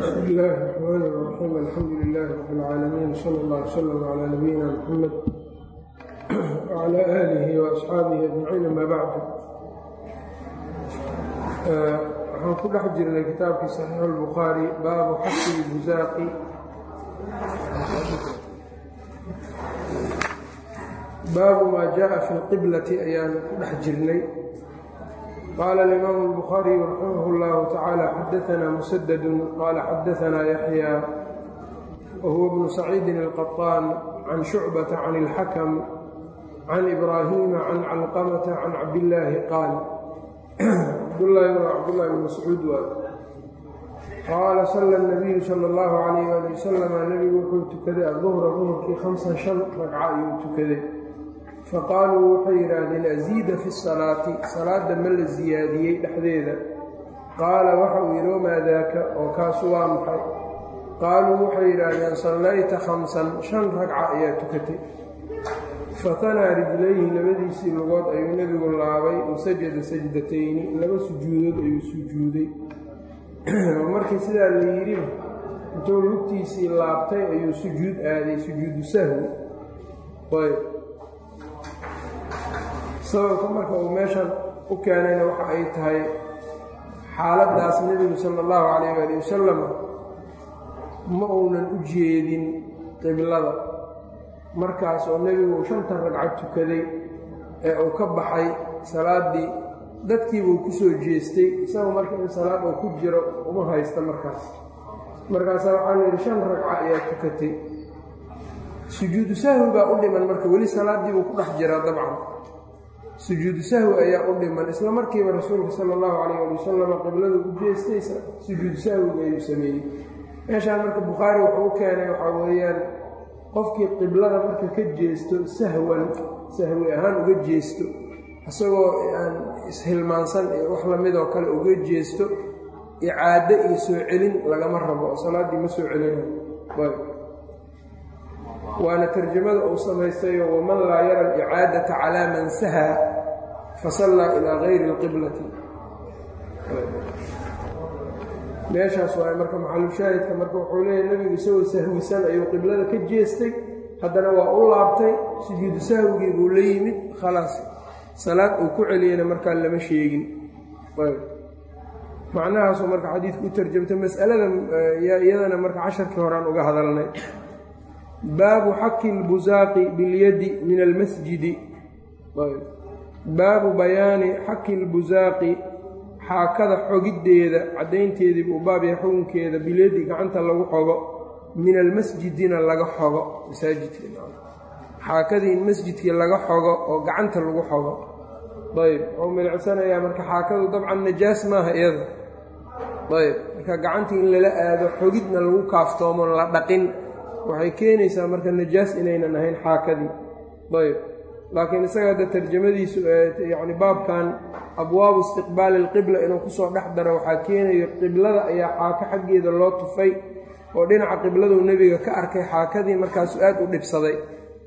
بسم الله الرحمن الرحيم الحمد لله رب العالمين صلى الله وسلم على نبينا محمد وعلى آله وأصحaabihi أجمعين أما bعd waxaan ku dhex jirnay kitaabkii صaxiix الbukhaarي baabu xasi الbuzaaqi baabu maa jaءa fi اlqiblati ayaan ku dhex jirnay qaala الإimaam الbukhaariي raximah اllahu taعaalى xadaثna msdd qaala xadaثna yaحyى whuwa bnu saciidi الqaطaan can shucbaةa can اlxakm can ibraahiima can calqamata can cabdillaahi qaal cabdulaahi waa cabdullahi bn mascuud waay qaala sala nabiyu sala allahu calayh ali wasalama nebigu wuxuu tukaday aduhra duhurkii khamsan shan ragca ayuu tukaday faqaaluu waxay yidhaahdeen asiida fi salaati salaadda ma la siyaadiyey dhexdeeda qaala waxa uu yidhi wamaa daaka oo kaasu waa maxay qaaluu waxay yidhaahdeen sallayta khamsan shan ragca ayaa tukatay fatanaa rijlayhi labadiisii lugood ayuu nebigu laabay wasajada sajdatayni laba sujuudood ayuu sujuuday markii sidaa la yidhi intuu lugtiisii laabtay ayuu sujuud aaday sujuudu sahwi ayb sababka marka uu meeshan u keenayna waxa ay tahay xaaladdaas nebigu sala allahu calayh waali wasalam ma uunan u jeedin qiblada markaas oo nebigu uu shanta ragcad tukaday ee uu ka baxay salaaddii dadkiibuu ku soo jeestay isagu marka in salaad uu ku jiro uma haysta markaas markaasaa waxaa la yidhi shan ragca ayaa tukatay sujuudu sahwi baa u dhiman marka weli salaaddii buu ku dhex jiraa dabcan sujuudu sahwi ayaa u dhiman isla markiiba rasuulka sala allahu calayh ali wasalam qiblada u jeestay sujuudu sahwiga ayuu sameeyey meeshaan marka bukhaari wuxuu u keenay waxaa weeyaan qofkii qiblada marka ka jeesto sahwan sahwi ahaan uga jeesto isagoo aan ishilmaansan ee wax lamidoo kale uga jeesto icaado iyo soo celin lagama rabo oo salaaddii ma soo celinayo waana tarjamada uu samaystayo waman laa yara alicaadata calaa man sahaa fasallaa ilaa gayri alqiblati meeshaas waay marka maxalushaahidka marka wuxuu leeyahy nebigu isagoo sahwisan ayuu qiblada ka jeestay haddana waa u laabtay sujuudu sahwigii buu la yimid khalaas salaad uu ku celiyana markaa lama sheegin macnahaasuu marka xadiidku u tarjamtay mas'alada iyadana marka casharkii horaan uga hadalnay baabu xaki lbusaaqi bilyadi min almasjidi baabu bayaani xaki lbusaaqi xaakada xogiddeeda caddaynteedii buu baab yahay xukunkeeda bilyadi gacanta lagu xogo min almasjidina laga xogo masaajidkaxaakadii in masjidkii laga xogo oo gacanta lagu xogo ayb wuxuu milicsanayaa marka xaakadu dabcan najaas maaha iyada ayb marka gacantii in lala aado xogidna lagu kaaftoomo la dhaqin waxay keenaysaa marka najaas inaynan ahayn xaakadii ayb laakiin isaga hadda tarjamadiisu yacni baabkan abwaabu istiqbaali alqibla inuu kusoo dhex daro waxaa keenayo qiblada ayaa xaako xaggeeda loo tufay oo dhinaca qibladuu nebiga ka arkay xaakadii markaasu aad u dhibsaday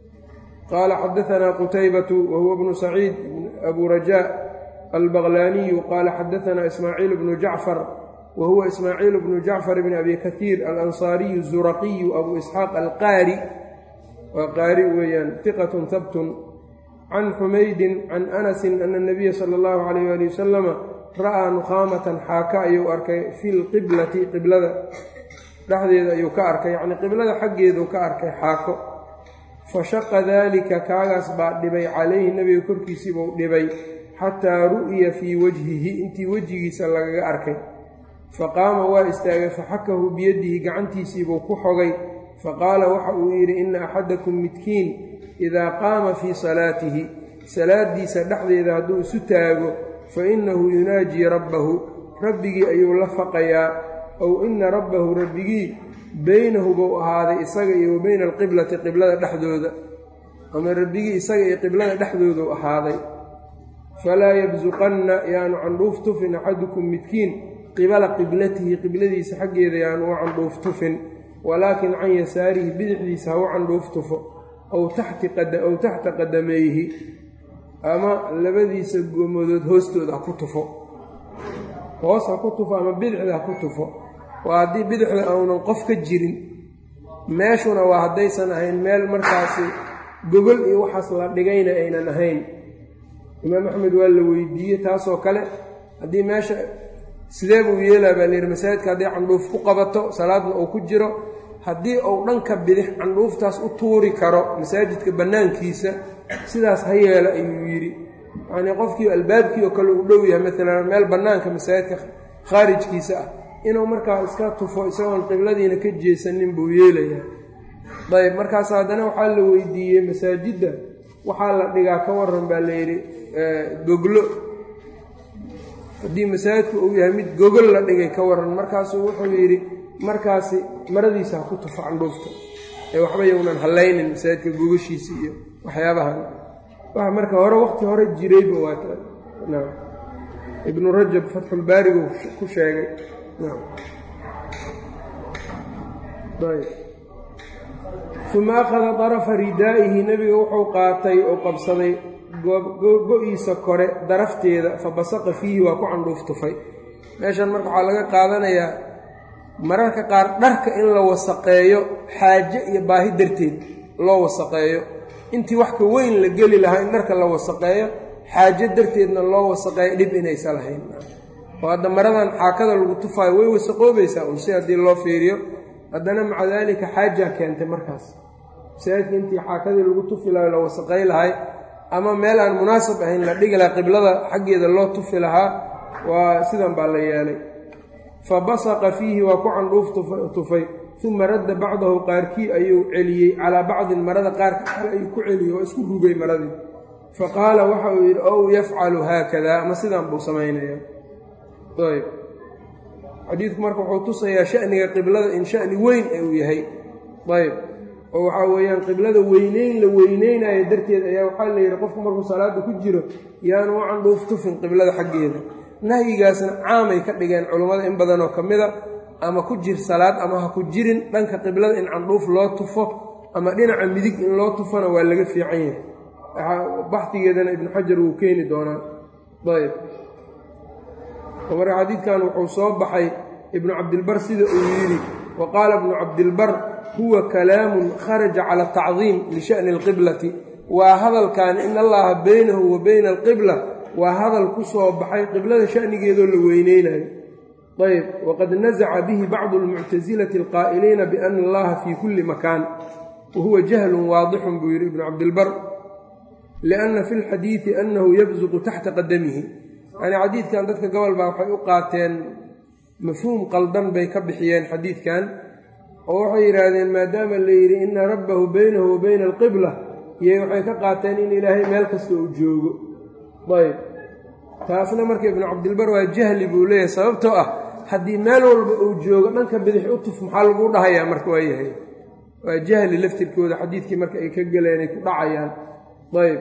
qaala xadaanaa qutaybatu wa huwa bnu saciid abu rajaa albaqlaaniyu qaala xadaanaa ismaaciil bnu jacfar wa huwa ismaaciil bnu jacfar bni abi kaiir alansaariyu zuraqiyu abu isxaaq alqaari waa qaari weeyaan iqatun habtun can xumaydin can anasin ana nabiya sala allahu calayh ali wasalama ra'aa nukhaamatan xaaka ayuu arkay fi lqiblati qiblada dhexdeeda ayuu ka arkay yacnii qiblada xaggeeduu ka arkay xaako fa shaqa daalika kaagaas baa dhibay calayhi nebiga korkiisiibuu dhibay xataa ru'ya fii wajhihi intii wejigiisa lagaga arkay fa qaama waa istaagay faxakahu biyadihi gacantiisiibuu ku xogay faqaala waxa uu yidhi ina axadakum midkiin idaa qaama fii salaatihi salaaddiisa dhexdeeda hadduu isu taago fa innahu yunaajii rabbahu rabbigii ayuu la faqayaa ow ina rabbahu rabbigii beynahu buu ahaaday isaga iyo wa beyna alqiblati qiblada dhexdooda ama rabbigii isaga iyo qiblada dhexdooduu ahaaday falaa yabsuqanna yaanu candhuuf tufin axadukum midkiin qibala qiblatihi qibladiisa xaggeeda yaanu u candhuuf tufin walaakin can yasaarihi bidixdiisa ha u candhuuf tufo ow taxta qadamayhi ama labadiisa gomadood hoostooda ha ku tufo hoos ha ku tufo ama bidixda ha ku tufo waa haddii bidixda aunan qof ka jirin meeshuna waa haddaysan ahayn meel markaasi gogol iyo waxaas la dhigayna aynan ahayn imaam axmed waa la weydiiyey taasoo kale haddii meesha sidee buu yeelaa baa layidhi masaajidka haddii candhuuf ku qabato salaadna uu ku jiro haddii uu dhanka bidix candhuuftaas u tuuri karo masaajidka bannaankiisa sidaas ha yeelo ayuu yidhi yacnii qofkii albaabkii oo kale uu dhow yahay maalan meel bannaanka masaajidka khaarijkiisa ah inuu markaa iska tufo isagoon qibladiina ka jeesanin buu yeelayaa dayib markaas haddana waxaa la weydiiyey masaajidda waxaa la dhigaa ka waran baa layidhi goglo haddii masaajidku uu yahay mid gogol la dhigay ka waran markaasuu wuxuu yidhi markaasi maradiisa ha ku tufo candhuufta ee waxba yownan hallaynin masaajidka gogashiisa iyo waxyaabahan waxa marka hore waqti hore jirayba waa naam ibnu rajab fatxulbaarigu ku sheegay naam ayb uma akhada darafa ridaa'ihi nebiga wuxuu qaatay oo qabsaday go-iisa kore darafteeda fa basaqa fiihi waa ku candhuuf tufay meeshan marka waxaa laga qaadanayaa mararka qaar dharka in la wasaqeeyo xaaje iyo baahi darteed loo wasaqeeyo intii wax ka weyn la geli lahaa in dharka la wasaqeeyo xaajo darteedna loo wasaqeeyo dhib inaysa lahayn oo hadda maradan xaakada lagu tufaayo way wasaqoobaysaa un si haddii loo fiiriyo haddana maca daalika xaajaa keentay markaas masaajidka intii xaakadii lagu tufi lahay la wasaqay lahay ama meel aan munaasab ahayn la dhigi lahaa qiblada xaggeeda loo tufi lahaa waa sidan baa la yeelay fa basaqa fiihi waa ku candhuuf tufay uma radda bacdahu qaarkii ayuu celiyey calaa bacdin marada qaarka kale ayuu ku celiyey waa isku rugay maradii fa qaala waxa uu yidhi ow yafcalu haakada ama sidaan buu samaynayaa ayb xadiidku marka wuxuu tusayaa shaniga qiblada in shani weyn uu yahay ayb oo waxaa weeyaan qiblada weyneyn la weyneynayo darteed ayaa waxaa la yidhi qofku markuu salaada ku jiro yaanu u candhuuf tufin qiblada xaggeeda nahyigaasna caamay ka dhigeen culummada in badanoo ka mida ama ku jir salaad ama ha ku jirin dhanka qiblada in candhuuf loo tufo ama dhinaca midig in loo tufona waa laga fiican yahay baxdigeedana ibnu xajar wuu keeni doonaa ayb marka xadiidkan wuxuu soo baxay ibnu cabdilbar sida uu yidhi wa qaala ibnu cabdilbar huwa kalaamun kharaja cala atacdiim lisha'ni alqiblati waa hadalkan in allaha baynahu wa bayna alqibla waa hadal ku soo baxay qiblada shanigeedoo la weyneynayo ayb waqad nazaca bihi bacdu almuctasilati alqaa'iliina biana allaha fii kulli makaan wa huwa jahlun waadixun buu yidhi ibnu cabdilbar lianna fi lxadiidi annahu yabsuqu taxta qadamihi yacnii xadiidkan dadka gobol baa waxay u qaateen mafhuum qaldan bay ka bixiyeen xadiidkan oo waxay yidhaahdeen maadaama la yidhi ina rabbahu baynahu wa bayna alqibla iyay waxay ka qaateen in ilaahay meel kasta uu joogo ayb taasna marka ibnu cabdilbar waa jahli buu leeyahay sababtoo ah haddii meel walba uu joogo dhanka bidix u tuf maxaa laguu dhahayaa marka waa yahay waa jahli laftirkooda xadiidkii marka ay ka galeen ay ku dhacayaan ayb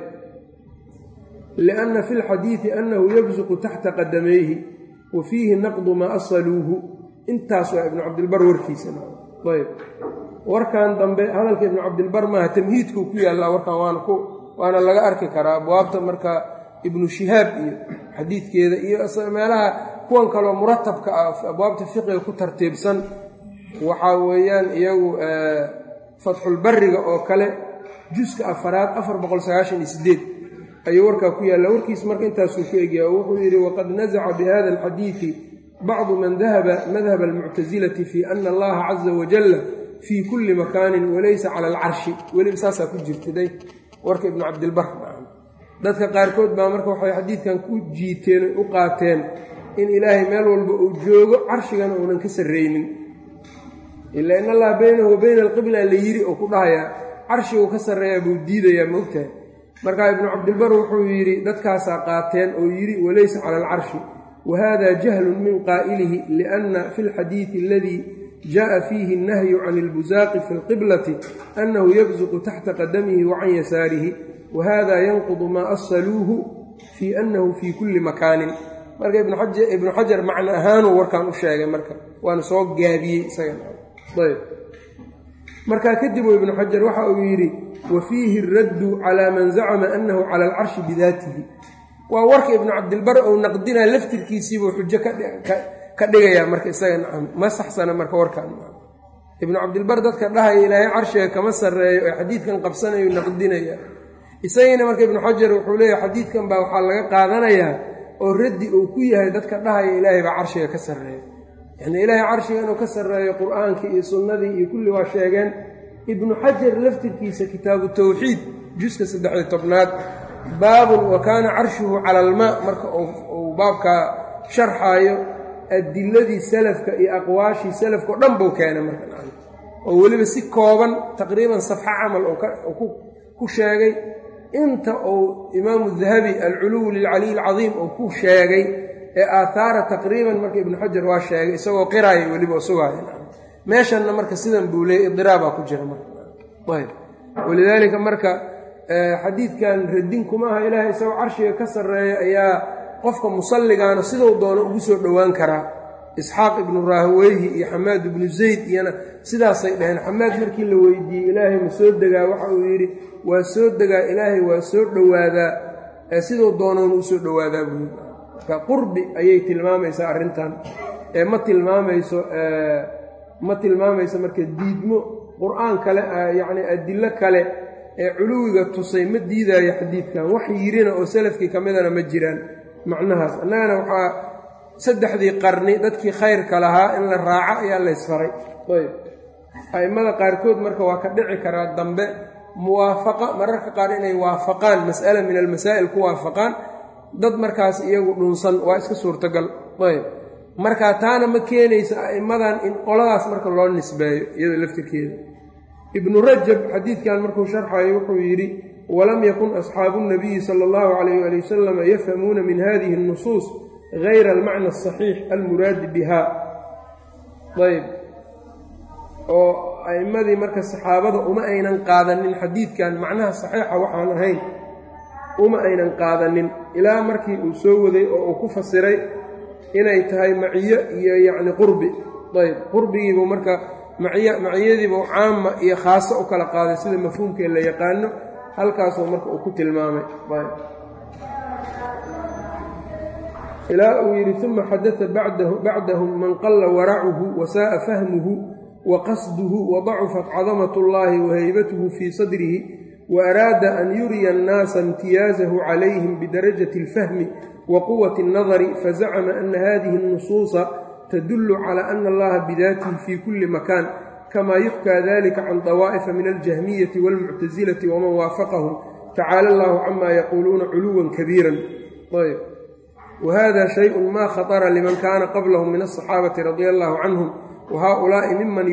lianna fi lxadiidi annahu yabsuqu taxta qadamayhi wa fiihi naqdu maa asaluuhu intaas waa ibnu cabdilbar warkiisa ayb warkan dambe hadalka ibnu cabdilbar maaha tamhiidkuu ku yaallaa warkan waana ku waana laga arki karaa abwaabta marka ibnu shihaab iyo xadiidkeeda iyo meelaha kuwan kaloo muratabka ah abwaabta fiqiga ku tartiibsan waxaa weeyaan iyagu fatxulbariga oo kale juska afaraad afar boqol sagaashan iyo sideed ayuu warkaa ku yaalla warkiis marka intaasuu ku egyaa oo wuxuu yidhi waqad nazaca bihada alxadiidi bacdu man dahaba madhab almuctasilati fii ana allaha caza wajalla fii kulli makaanin walaysa cala alcarshi weliba saasaa ku jirtaday warka ibnu cabdilbar dadka qaarkood baa marka waxay xadiidkan ku jiiteen u qaateen in ilaahay meel walba uu joogo carshigana uunan ka sarraynin ilaa in allaha baynahu wa bayna alqibla la yiri oo ku dhahayaa carshiguu ka sarreeyaa buu diidayaa ma ogtahay markaa ibnu cabdilbar wuxuu yidhi dadkaasaa qaateen oo yidhi walaysa cala alcarshi wa hada jahlun min qaa'ilihi lianna fi lxadiidi aladii jaءa fiihi annahyu can ilbusaaqi fi lqiblati annahu yabsuqu taxta qadamihi wa can yasaarihi wa hada yanqudu maa asaluuhu fii annahu fii kulli makaanin marka ibnu xajar macno ahaanuu warkan u sheegay marka waana soo gaabiyey isaganayb markaa kadib uu ibnu xajar waxa uu yidhi wa fiihi araddu calaa man zacama annahu cala alcarshi bidaatihi waa warka ibnu cabdilbar ou naqdinaa laftirkiisiibuu xujo ka dhigayaa marka isaga nacam ma saxsana marka warkaan ibnu cabdilbar dadka dhahaya ilaahay carshiga kama sarreeyo ee xadiidkan qabsanayo naqdinaya isagiina marka ibnu xajar wuxuu leeyahy xadiidkan baa waxaa laga qaadanayaa oo raddi uu ku yahay dadka dhahaya ilaahay baa carshiga ka sarreeya yacnii ilaahay carshiga inuu ka sarreeyo qur-aankii iyo sunnadii iyo kulli waa sheegeen ibnu xajar laftirkiisa kitaabu tawxiid juska saddexiyo tobnaad baabun wa kaana carshuhu cala almaa marka uu baabkaa sharxaayo adiladii salafka iyo aqwaashii salafka o dhan buu keenay marka oo weliba si kooban taqriiban safxo camal oo ku sheegay inta uu imaamu dahabi alculuw lilcaliy alcadiim uu ku sheegay ee aathaara taqriiban marka ibnu xajar waa sheegay isagoo qiraaya weliba oo sugaaya meeshanna marka sidan buu leeyay idiraabaa ku jira marka ayb walidaalika marka xadiidkan radin kuma aha ilaahay isagoo carshiga ka sarreeya ayaa qofka musalligaana siduu doono ugu soo dhowaan karaa isxaaq ibnu raahweyhi iyo xamaad ibnu zayd iyana sidaasay dhaheen xamaad markii la weydiiyey ilaahay ma soo degaa waxa uu yidhi waa soo degaa ilaahay waa soo dhowaadaa siduu doonoona usoo dhowaadaa buui marka qurbi ayay tilmaamaysaa arrintan ee ma tilmaamayso ma tilmaamayso marka diidmo qur-aan kale yacni adilo kale ee culuwiga tusay ma diidaayo xadiidkan wax yirina oo salafkii ka midana ma jiraan macnahaas annagana waxaa saddexdii qarni dadkii khayrka lahaa in la raaco ayaa laysfaray ayb a'immada qaarkood marka waa ka dhici karaa dambe muwaafaqa mararka qaar inay waafaqaan mas'ala min almasaa'il ku waafaqaan dad markaas iyagu dhunsan waa iska suurtagal ayb marka taana ma keenaysa a'immadan in qoladaas marka loo nisbeeyo iyadoo laftirkeeda ibnu rajab xadiidkan markuu sharxayo wuxuu yidhi walam yakun asxaabu nabiyi sala allahu calayh ali wasalam yafhamuuna min hadihi اnnusuus gayra almacna asaxiix almuraadi biha ayb oo a'immadii marka saxaabada uma aynan qaadanin xadiidkan macnaha saxiixa waxaan ahayn uma aynan qaadanin ilaa markii uu soo waday oo uu ku fasiray inay tahay maciyo iyo yacni qurbi ayb qurbigiibuu marka maciy maciyadiibuu caama iyo khaaso u kala qaaday sida mafhuumkee la yaqaano halkaasuu marka uu ku tilmaamay ilaa uu yidhi uma xadata bacdahum man qalla waracuhu wasaa'a fahmuhu wa qasduhu wadacufat cadamat اllahi wahaybatuhu fii sadrihi waaraada an yuriya annaasa imtiyaazahu calayhim bidarajati اlfahmi wa quwati اnnadari fazacama ana hadihi اnnusuusa tdul clى ana allaha bidaatihi fi kuli makan kama yuxkaa dalika can dawaa'ifa min aljahmiyati wاlmuctasilati waman waafaqahum tacaala allahu cama yaquuluuna culuwa kabiira ayb wahada shayءu ma khaطra liman kana qablahum min aلصaxaabati radia allahu canhum wahaؤulaaءi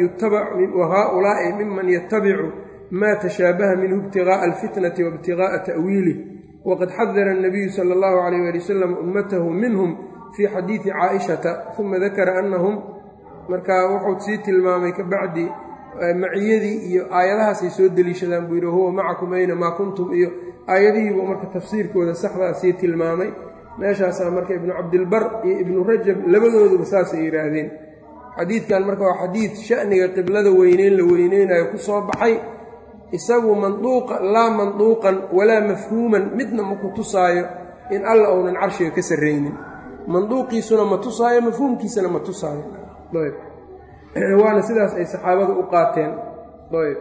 miman yatabicu ma tashaabaha minhu ibtigaءa alfitnati waibtigaءa ta'wiilih waqad xadara الnabiyu salى اllahu عalayh ali wasalam ummatahu minhm fii xadiidi caaishata uma dakara annahum markaa wuxuu sii tilmaamay ka bacdi maciyadii iyo aayadahaasay soo deliishadaan buu yidhi huwa macakum ayna maa kuntum iyo aayadihiibuu marka tafsiirkooda saxdaa sii tilmaamay meeshaasaa marka ibnu cabdilbar iyo ibnu rajab labadooduba saasay yidhaahdeen xadiidkan marka waa xadiid sha'niga qiblada weyneyn la weyneynayo ku soo baxay isagu manduuqa laa manduuqan walaa mafhuuman midna ma ku tusaayo in alla uunan carshiga ka sarraynin manduuqiisuna ma tusaayo mafhuumkiisana ma tusaayo ayb waana sidaas ay saxaabadu u qaateen ayb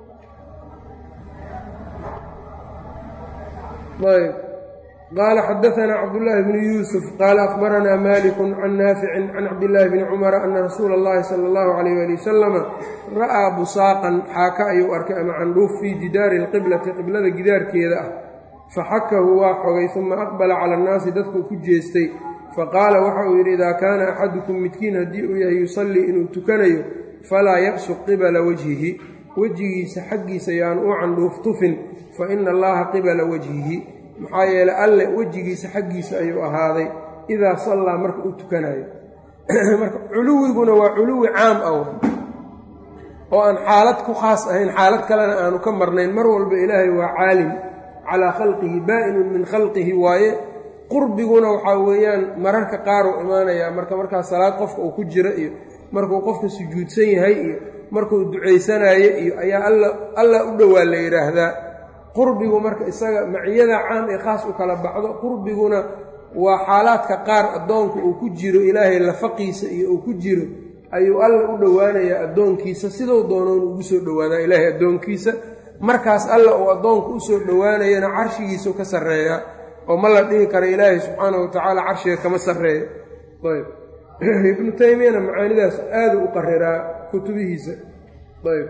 ayb qaala xadaanaa cabdullaahi bnu yuusuf qaala akhbaranaa malikun can naaficin can cabdillaahi bni cumara ana rasuula allahi sala allahu calayh ali wasalama ra'aa busaaqan xaaka ayuu arkay ama candhuuf fii jidaari alqiblati qiblada gidaarkeeda ah faxakahu waa xogay uma aqbala cala annaasi dadkuu ku jeestay faqaala waxa uu yidhi idaa kaana axadukum midkiin haddii uu yahay yusallii inuu tukanayo falaa yabsuq qibala wajhihi wejigiisa xaggiisa yaanu u candhuuf tufin fa ina allaha qibala wajhihi maxaa yeelay alle wejigiisa xaggiisa ayuu ahaaday idaa sallaa marka uu tukanayo marka culuwiguna waa culuwi caam ah oo aan xaalad ku khaas ahayn xaalad kalena aanu ka marnayn mar walba ilaahay waa caalim calaa khalqihi baa-inun min khalqihi waaye qurbiguna waxaa weeyaan mararka qaar uu imaanayaa marka markaa salaad qofka uu ku jiro iyo markuu qofka sujuudsan yahay iyo markuu ducaysanayo iyo ayaa alla u dhowaa la yidhaahdaa qurbigu marka isaga maciyada caam ee khaas u kala baxdo qurbiguna waa xaalaadka qaar addoonku uu ku jiro ilaahay lafaqiisa iyo uu ku jiro ayuu alla u dhowaanayaa addoonkiisa sidou doonoon ugu soo dhowaadaa ilaahay addoonkiisa markaas alla uu addoonku usoo dhowaanayana carshigiisuu ka sarreeyaa oo ma la dhihi karo ilaahay subxaana wa tacaala carshiga kama sarreeyo ayb ibnu taymiyana macaanidaas aada u qariraa kutubihiisa ayb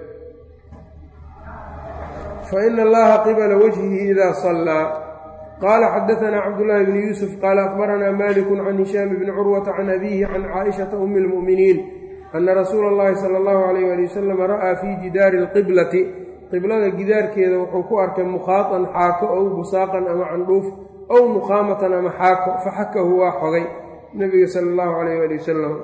fa ina allaha qibala wajhihi idaa sallaa qaala xadaanaa cabdullaahi bni yuusuf qaala akbaranaa malikun can hishaam bni curwata can abiihi can caaishata umi lmu'miniin ana rasuula allahi sala allahu alayh ali wasalam ra'aa fii jidaari alqiblati qiblada gidaarkeeda wuxuu ku arkay mukhaatan xaako ow busaaqan ama candhuuf ow nuqaamatan ama xaako faxakahu waa xogay nebiga sala allahu calayh ali wasalam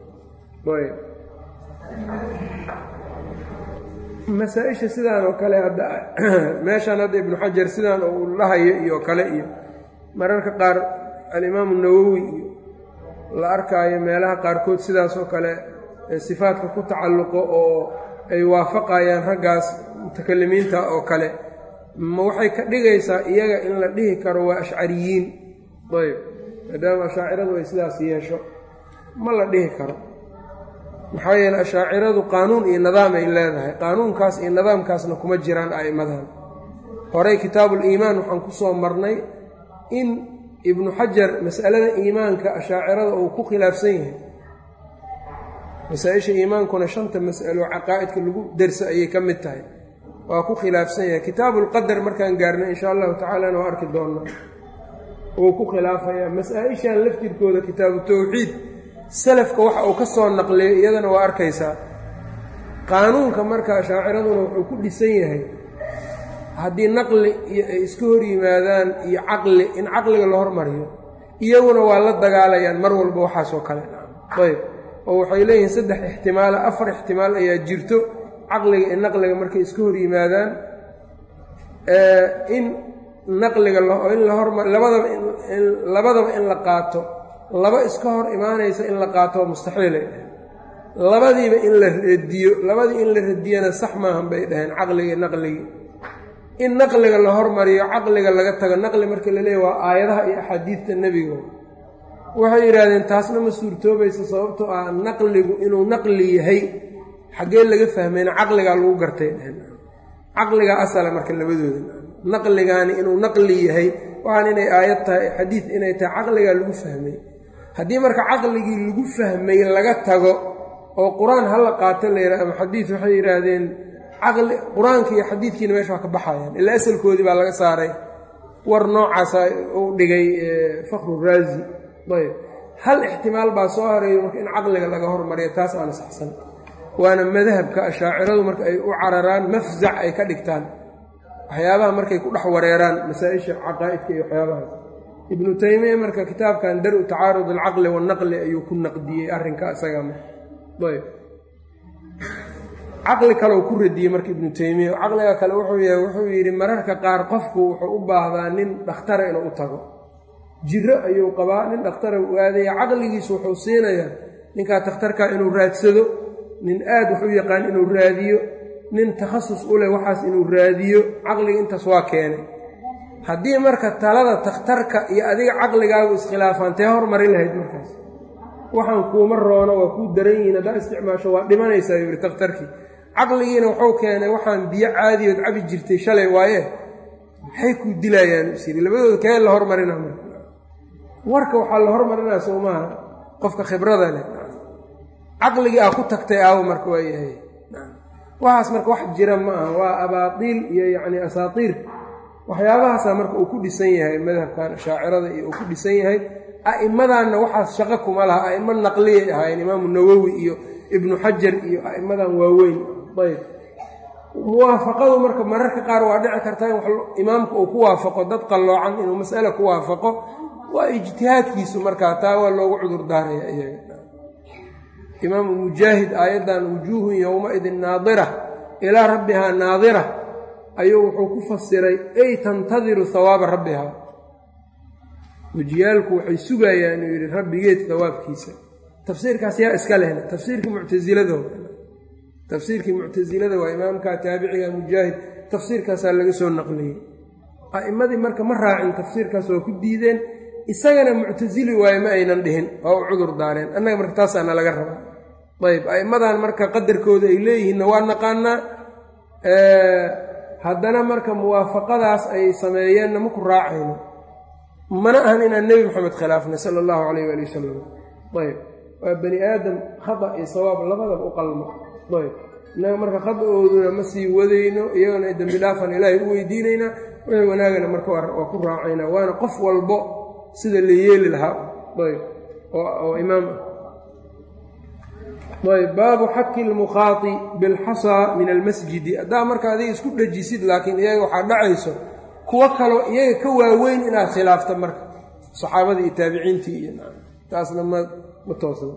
masaa-isha sidaan oo kale hadda meeshaan hadda ibnu xajar sidaan uu dhahayo iyo kale iyo mararka qaar alimaamu nawowi iyo la arkaayo meelaha qaarkood sidaas oo kale sifaadka ku tacalluqo oo ay waafaqayaan raggaas mutakalimiinta oo kale ma waxay ka dhigaysaa iyaga in la dhihi karo waa ashcariyiin ayb maadaama ashaaciradu ay sidaas yeesho ma la dhihi karo maxaa yeele ashaaciradu qaanuun iyo nidaam ay leedahay qaanuunkaas iyo nidaamkaasna kuma jiraan a'immadan horey kitaabuliimaan waxaan ku soo marnay in ibnu xajar mas'alada iimaanka ashaacirada uu ku khilaafsan yahay masaa-isha iimaankuna shanta mas'alo caqaa'idka lagu dersa ayay ka mid tahay waa ku khilaafsan yahay kitaabulqadar markaan gaarnay insha allahu tacaalana waa arki doonnaa wuu ku khilaafayaa masaa-ishan laftirkooda kitaabu tawxiid salafka waxa uu ka soo naqliyay iyadana waa arkaysaa qaanuunka marka ashaaciraduna wuxuu ku dhisan yahay haddii naqli iyo ay iska hor yimaadaan iyo caqli in caqliga la hormariyo iyaguna waa la dagaalayaan mar walba waxaasoo kale ayb oo waxay leeyihiin saddex ixtimaala afar ixtimaal ayaa jirto caqliga iyo naqliga markay iska hor yimaadaan in naqliga in la horma labadaba labadaba in la qaato laba iska hor imaanaysa in la qaato waa mustaxiilay dhaheen labadiiba in la radiyo labadii in la radiyana sax maahan bay dhaheen caqligii naqligii in naqliga la hormariyo caqliga laga tago naqli marka la leeyahy waa aayadaha iyo axaadiidta nebiga waxay yidhaahdeen taasna ma suurtoobaysa sababtoo ah naqligu inuu naqli yahay xaggee laga fahmayna caqligaa lagu gartay dheheen caqligaa asala marka labadooda naqligaani inuu naqli yahay waxaan inay aayad tahay xadiid inay tahay caqligaa lagu fahmay haddii marka caqligii lagu fahmay laga tago oo qur-aan hala qaato la yidhaha ama xadiid waxay yidhaahdeen caqli qur-aanka iyo xadiidkiina meesha waa ka baxayaan ilaa asalkoodii baa laga saaray war noocaasa uu dhigay fakru raazi ayb hal ixtimaal baa soo hareeyo marka in caqliga laga hormariyo taas aana saxsan waana madhabka ashaaciradu marka ay u cararaan mafzac ay ka dhigtaan waxyaabaha markay ku dhex wareeraan masaa-isha caqaa'idka iyo waxyaabahaas ibnu taymiya marka kitaabkan dar-u tacaarud alcaqli wannaqli ayuu ku naqdiyey arrinka isagama ayb caqli kaleu ku radiyey marka ibnu taymiya caqliga kale wuxuu yahay wuxuu yidhi mararka qaar qofku wuxuu u baahdaa nin dhakhtara inuu u tago jiro ayuu qabaa nin dhakhtara u aadaya caqligiisu wuxuu siinayaa ninkaa takhtarkaa inuu raadsado nin aad wax u yaqaan inuu raadiyo nin takhasus u leh waxaas inuu raadiyo caqliga intaas waa keenay haddii marka talada takhtarka iyo adiga caqligaagu iskhilaafaan tee hormari lahayd markaas waxaan kuuma roono waa kuu daran yihiin haddaa isticmaasho waa dhimanaysaa yuu yihi takhtarkii caqligiina wuxuu keenay waxaan biyo caadiyood cabi jirtay shalay waaye maxay kuu dilayaan is yidhi labadooda kee la hormarina marka warka waxaa la hormarinaa soo maaha qofka khibrada leh caqligii aa ku tagtay aawo marka waa yahay waxaas marka wax jira ma aha waa abaatiil iyo yacni asaatiir waxyaabahaasaa marka uu ku dhisan yahay madhabkan shaacirada iyo uu ku dhisan yahay a'immadanna waxaas shaqo kuma laha a'immo naqliyay ahaayeen imaamu nawowi iyo ibnu xajar iyo a'immadan waaweyn ayb muwaafaqadu marka mararka qaar waa dhici kartaa in imaamka uu ku waafaqo dad qalloocan inuu mas'ale ku waafaqo waa ijtihaadkiisu markaa taa waa loogu cudur daaraya iyaga imaamu mujaahid aayaddan wujuuhun yowmaidin naadira ilaa rabbihaa naadira ayuu wuxuu ku fasiray ay tantadiru hawaaba rabbihaa wejiyaalku waxay sugayaan inuu yidhi rabbigeed hawaabkiisa tafsiirkaas yaa iska lehna tafsiirkii muctasilado tafsiirkii muctasilada waa imaamka taabiciga mujaahid tafsiirkaasaa laga soo naqliyey a'immadii marka ma raacin tafsiirkaas waa ku diideen isagana muctasili waaye ma aynan dhihin oo u cudur daareen annaga marka taasaana laga rabaa ayb a'immadan marka qadarkooda ay leeyihiinna waa naqaanaa haddana marka muwaafaqadaas ay sameeyeenna maku raacayno mana ahan inaan nebi moxamed khilaafnay sala allahu calayh waali wasalam ayb waa bani aadam khata iyo sawaab labadaba u qalmo ayb innaga marka khada-ooduna ma sii wadayno iyagana dembi dhaafan ilaahay u weydiinaynaa wixii wanaagana marka waa ku raacaynaa waana qof walbo sida la yeeli lahaa ayb oo imaam ah ayb baabu xaki lmukhaati bilxasaa min almasjidi haddaa marka adiga isku dhejisid laakiin iyaga waxaa dhacayso kuwo kaloo iyaga ka waaweyn inaad khilaafta marka saxaabadii iyo taabiciintii iyo taasna ma ma toosna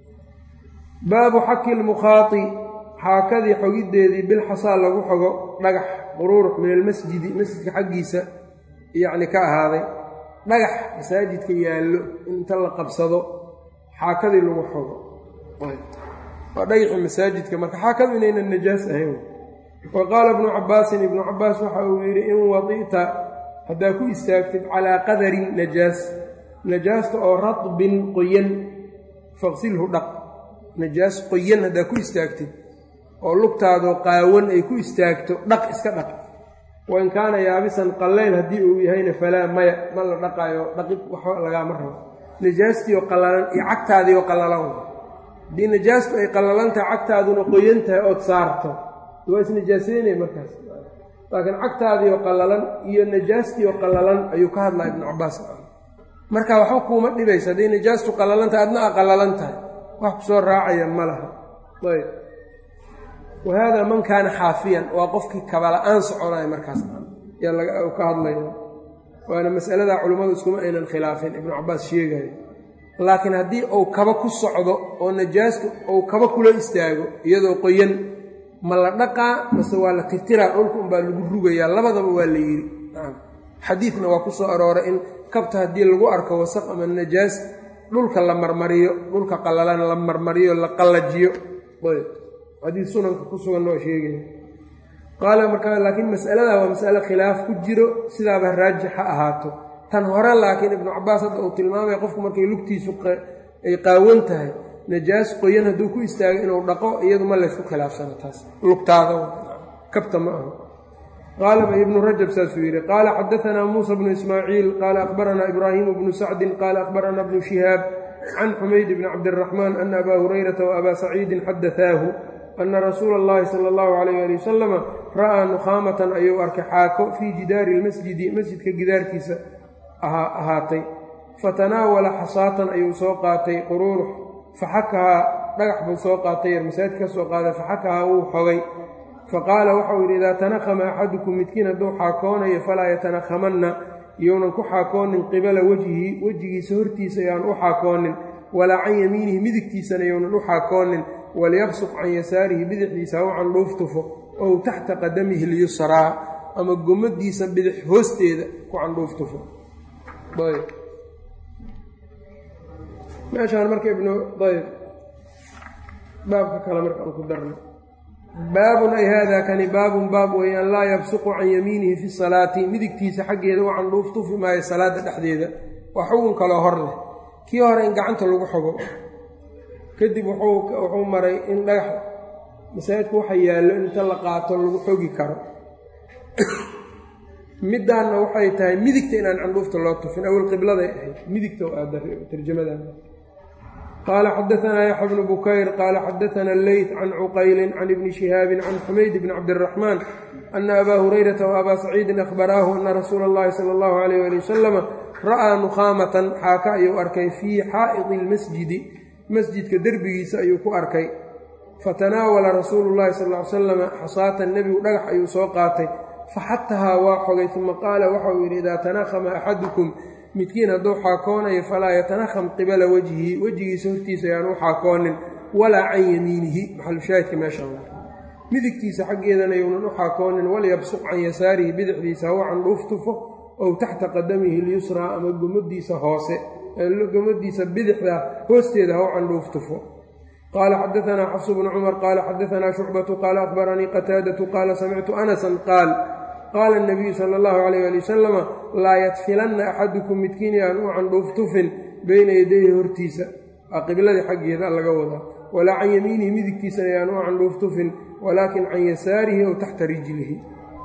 baabu xaki lmukhaati xaakadii xogiddeedii bilxasaa lagu xogo dhagax quruurux min almasjidi masjidka xaggiisa yacni ka ahaaday dhagax masaajidka yaallo inta la qabsado xaakadii lagu xogo waa dhagaxii masaajidka marka xaakadu inaynan najaas ahayn wa qaala ibnu cabbaasin ibnu cabbaas waxa uu yidhi in wadi'ta haddaa ku istaagtid calaa qadarin najaas najaasta oo radbin qoyan faqsilhu dhaq najaas qoyan haddaa ku istaagtid oo lugtaadoo qaawan ay ku istaagto dhaq iska dhaq wain kaana yaabisan qallayl haddii uu yahayna falaa maya ma la dhaqaayo dhaqib waxba lagaama rabo najaastiioo qallalan iyo cagtaadiioo qallalan haddii najaastu ay qallalan tahay cagtaaduna qoyan tahay ood saarto waa isnajaasaynaya markaas laakiin cagtaadiioo qallalan iyo najaastiioo qallalan ayuu ka hadlaa ibnu cabbaas marka waxba kuuma dhibaysa haddii najaastu qallalan tahay adna a qallalan tahay wax ku soo raacaya ma laha ayb wa haadaa man kaana xaafiyan waa qofkii kabala-aan soconaya markaas yaa ka hadlaya waana masaladaa culimmadu iskuma aynan khilaafin ibnu cabbaas sheegayo laakiin haddii uu kaba ku socdo oo najaastu uu kaba kula istaago iyadoo qoyan ma la dhaqaa mase waa la tirtiraa dhulka unbaa lagu rugayaa labadaba waa la yidhi xadiidna waa ku soo arooray in kabta haddii lagu arko wasaq ama najaas dhulka la marmariyo dhulka qallalan la marmariyo la qallajiyo xadiid sunanka ku sugan waa sheegaya qaala markaa laakiin mas'aladaa waa mas'ale khilaaf ku jiro sidaaba raajix ha ahaato tan hore laakiin ibnu cabbaas hadda uu tilmaamaya qofku markay lugtiisu ay qaawan tahay najaas qoyan hadduu ku istaago inuu dhaqo iyadu ma laysku khilaafsano taas lugtaada kabta ma aha qaala ibnu rajab saasuu yidhi qaala xadaanaa muusa bnu ismaaciil qaala akhbaranaa ibraahimu bnu sacdin qaala akhbaranaa bnu shihaab can xumayd bni cabdiraxmaan ana abaa hurayrata wa abaa saciidin xadaaahu ana rasuula allahi sala allahu calayh ali wasalama ra'aa nukhaamatan ayuu arkay xaako fii jidaari lmasjidi masjidka gidaarkiisa ahaatay fatanaawala xasaatan ayuu soo qaatay quruurux faxakahaa dhagax buu soo qaatay yar masaajid ka soo qaaday faxakahaa wuu xogay faqaala waxau yidhi idaa tanakhama axadukum midkiin hadduu xaakoonayo falaa yatanakhamanna iyounan ku xaakoonin qibala wejhihi wejigiisa hortiisa yaan u xaakoonin walaa can yamiinihi midigtiisana yownan u xaakoonin waliyabsuq can yasaarihi bidixdiisa ha u candhuuf tufo ow taxta qadamihi lyusraa ama gomadiisa bidix hoosteeda ku candhuuf tufo meeshaan marka ibnu ayb baabka kale marka aan ku darno baabun ay haadaa kani baabun baab weeyaan laa yabsuqu can yamiinihi fi salaati midigtiisa xaggeeda u candhuuf tufi maayo salaadda dhexdeeda waa xugun kaloo hor leh kii hore in gacanta lagu xogo kadib wuxuu maray in dhagax masaajidku waxa yaallo inta la qaato lagu xogi karo middaanna waxay tahay midigta inaan candhuufta loo tufin awel qibladay ahayd midigta tarjamadan qaala xadaanaa yaxya bnu bukayr qaala xadaana leyt can cuqaylin can ibni shihaabin can xumayd bni cabdiraxmaan ana abaa hurayrata wa abaa saciidin akhbaraahu ana rasuula allahi sala allahu alayh ali wasalama ra'aa nukhaamatan xaaka ayuu arkay fii xaa'idi lmasjidi masjidka derbigiisa ayuu ku arkay fatanaawala rasuulu llahi sal ly salama xasaatan nebigu dhagax ayuu soo qaatay faxatahaa waa xogay uma qaala waxauu yidhi idaa tanakhama axadukum midkiin hadduu xaakoonayo falaa yatanakham qibala wejhihi wejigiisa hortiisa ayaan u xaakoonin walaa can yamiinihi maxalushaahidka meesha midigtiisa xaggeedana yownan u xaakoonin walyabsuq can yasaarihi bidixdiisa hawa candhuuf tufo ow taxta qadamihi lyusraa ama gomadiisa hoose gomadiisa bidixda hoosteeda haw candhuuf tufo qaala xadaanaa xafsu bnu cumar qaala xadaanaa shucbatu qaala akhbaranii qataadatu qaala samictu anasan qaal qaala nabiyu sala allahu calayh ali wasalama laa yadfilanna axadukum midkiin yaan u candhuuftufin beyna yadayhi hortiisa aa qibladii xaggeeda laga wadaa walaa can yamiinihi midigtiisana yaan u candhuuftufin walaakin can yasaarihi ow taxta rijlihi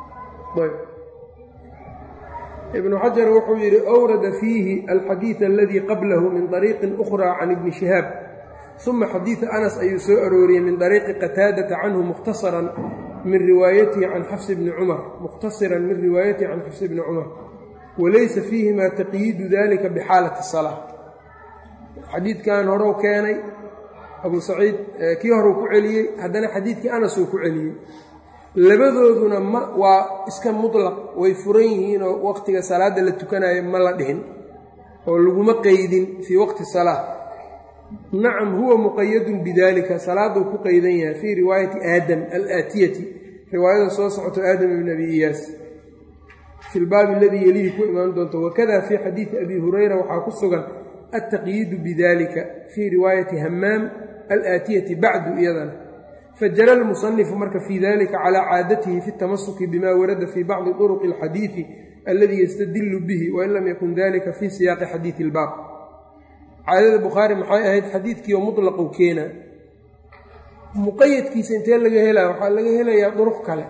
ibnu xajar wuxuu yidhi awrada fiihi alxadiid aladii qablahu min طariiqin ukhraa can ibni shihaab uma xadiida anas ayuu soo arooriyey min طariiqi qataadata canhu mukhtasaran min riwaayatihi can xafs bni cumar mukhtasiran min riwaayatihi can xafs bni cumar walaysa fiihima taqyiidu dalika bixaalati salaa xadiidkan horeu keenay abuu saciid kii horeu ku celiyey haddana xadiidkii anasuu ku celiyey labadooduna ma waa iska mutlaq way furan yihiinoo waqtiga salaadda la tukanayo ma la dhihin oo laguma qeydin fii waqti salaa nacam huwa muqayadun bidalika salaaduu ku qeydan yahay fii riwaayati aadam alaatiyati riwaayada soo socoto aadam ibn abi iyaas fi lbaabi aladii yelihi ku imaan doonto wakada fii xadiidi abi hurayra waxaa ku sugan altaqyiidu bidalika fii riwaayati hamaam alaatiyati bacdu iyadana fajara lmusanifu marka fii dalika calaa caadatihi fi اtamasuki bima warada fii bacdi طuruqi اlxadiidi aladii yastadilu bihi wain lam yakun dalika fii siyaaqi xadiidi اlbaab caadada bukhaari maxay ahayd xadiidkiioo muطlaqu keena muqayadkiisa intee laga helaya waxaa laga helayaa duruq kale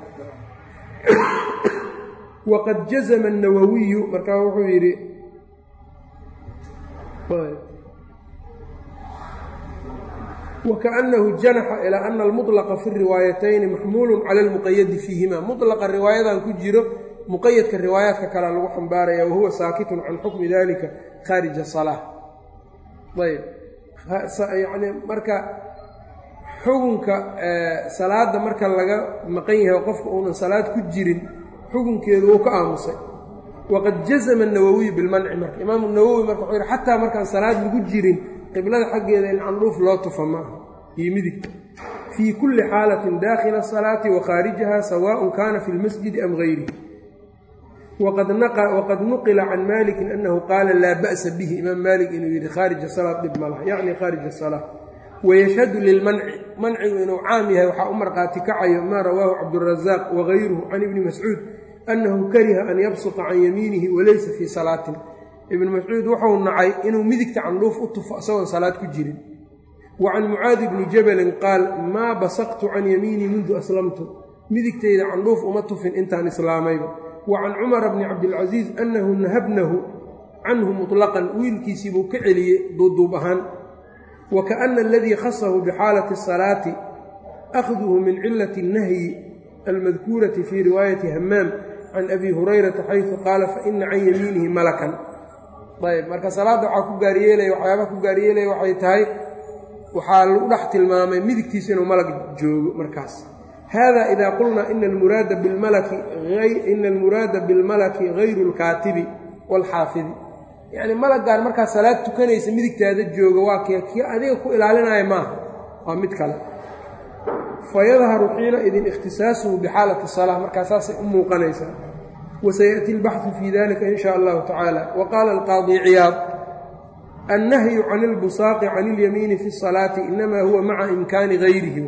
waqad jazma الnawawiyu markaa wuxuu yidhi wkaأnahu janaxa ilaa ana almuطlaqa fi riwaayatayni maxmuulu cala almuqayadi fiihima muطlaqa riwaayadan ku jiro muqayadka riwaayaadka kalea lagu xambaaraya wahuwa saakitun can xukmi dalika khaarija salaa ayb yani marka xukunka salaada marka laga maqan yahay qofka uunan salaad ku jirin xukunkeedu wuu ka aamusay waqad jazma الnawawiyu bilmanci marka imaamu nawowi marka wuxuu yihi xataa markaan salaad lagu jirin qiblada xaggeeda in candhuuf loo tufa maaha iyo midigta fii kulli xaalatin daakhila asalaati wa khaarijaha sawaءun kana fi lmasjidi am gayrihi waqad nuqila can malikin anahu qaala laa ba'sa bihi imaam malik inuu yidhi khaarija salaad dhib ma laha yacni khaarij asalaa wayashhadu lilmanci mancigu inuu caam yahay waxaa u marqaati kacayo maa rawaahu cabdurazaaq wagayruhu can ibni mascuud annahu kariha an yabsuta can yamiinihi walaysa fii salaatin ibnu mascuud wuxuu nacay inuu midigta candhuuf u tufo isagoon salaad ku jirin wa can mucaadi bni jabalin qaal maa basaqtu can yamiinii mundu aslamtu midigtayda candhuuf uma tufin intaan islaamayba wa can cumara bni cabdilcasiis annahu nahabnahu canhu muطlaqan wiilkiisiibuu ka celiyey duuduub ahaan wa kaana aladii khasahu bixaalati asalaati akhduhu min cilati اnnahyi almadkuurati fii riwaayati hamaam can abi hurayrata xaysu qaala faina can yamiinihi malakan ayb marka salaadda waxaa ku gaaryeelaya waxyaabaha ku gaaryeelaya waxay tahay waxaa lagu dhex tilmaamay midigtiisa inuu malag joogo markaas hada ida qulnaa ina almuraada bilmalaki ina almuraada bilmalaki gayru اlkaatibi wاlxaafidi yacni malaggaan markaa salaad tukanaysa midigtaada jooga waa kee kii adiga ku ilaalinaya maaha waa mid kale fayadharu xiina idin ikhtisaasuhu bixaalati salaa markaa saasay u muuqanaysaa wasayaأti اlbaxu fii dalika in sha allahu tacaala wa qaala alqaadi ciyaad annahyu can اlbusaaqi can اlyamiini fi الsalaati inama huwa maca imkaani gayrihi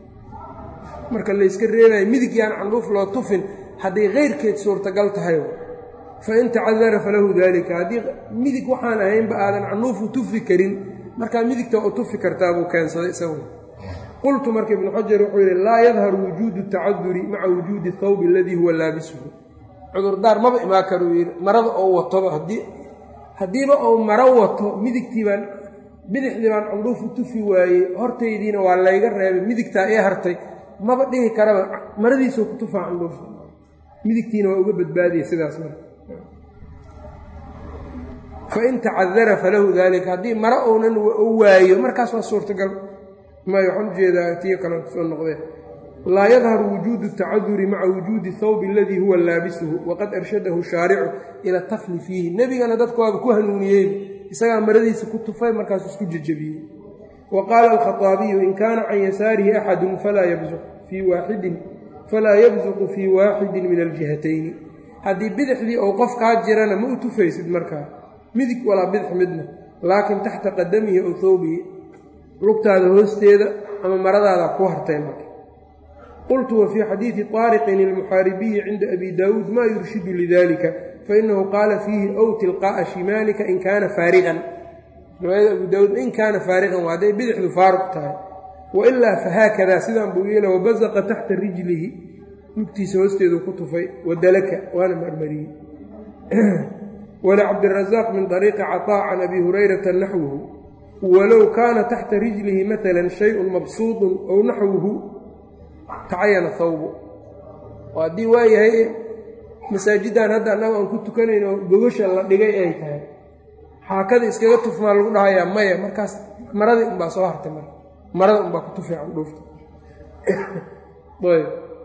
marka layska reebayo midig yaan candhuuf loo tufin hadday keyrkeed suurtagal tahay fain tacadara falahu dalika haddii midig waxaan ahaynba aadan candhuufu tufi karin markaa midigta u tufi kartaa buu keensaday isagu qultu marka ibnu xajar wuxuu yidhi laa yadharu wujuudu tacaduri maca wujuudi اthawbi aladii huwa laabisuhu cudurdaar maba imaa karuu yidhi marada oo watoba haddii haddiiba ou maro wato midigtii baan bidixdii baan candhuuf u tufi waayey hortaydiina waa layga reebay midigtaa ii hartay maba dhihi karaba maradiisuu ku tufaa candhuuf midigtiina waa uga badbaadiyey sidaas marka fain tacadara falahu daalika haddii maro ounan u waayo markaas waa suurtagal may waxaan ujeedaa tiyo kale soo noqdee laa yadharu wujuudu tacaduri maca wujuudi thawbi aladii huwa laabisuhu waqad arshadahu shaaricu ila tafli fiihi nebigana dadka waaba ku hanuuniyey isagaa maradiisa ku tufay markaas isku jejebiyey wa qaala alkhaaabiyu in kaana can yasaarihi axadun falaa yabsuq fii waaxidin falaa yabsuqu fii waaxidin min aljihatayni haddii bidixdii ou qof kaa jirana ma u tufaysid markaa midig walaa bidix midna laakiin taxta qadamihi ow thawbihi lugtaada hoosteeda ama maradaada ku hartay marka qultu wa fii xadiidi طaariqin ilmuxaaribiyi cinda abi daawuud maa yurshidu lidalika fainahu qaala fiihi ow tilqaa'a shimaalika in kaana faariqan riwaayada abu daawuud in kaana faariqan waa hadday bidixdu faaruq tahay wailaa fahaakadaa sidaan buu yeela wabazaqa taxta rijlihi lugtiisa hoosteedu ku tufay wadalaka waana marmariyey walicabdirazaaq min طariiqi caطaa can abi hurayrata naxwuhu walow kaana taxta rijlihi maala shayun mabsuudun ow naxwuhu tacayana hawbu oo haddii waayahay masaajiddan hadda annaga aan ku tukanayn oo gogasha la dhigay ay tahay xaakada iskaga tufmaa lagu dhahayaa maya markaas maradii unbaa soo hartay marka marada unbaa ku tufay candhuufta ayb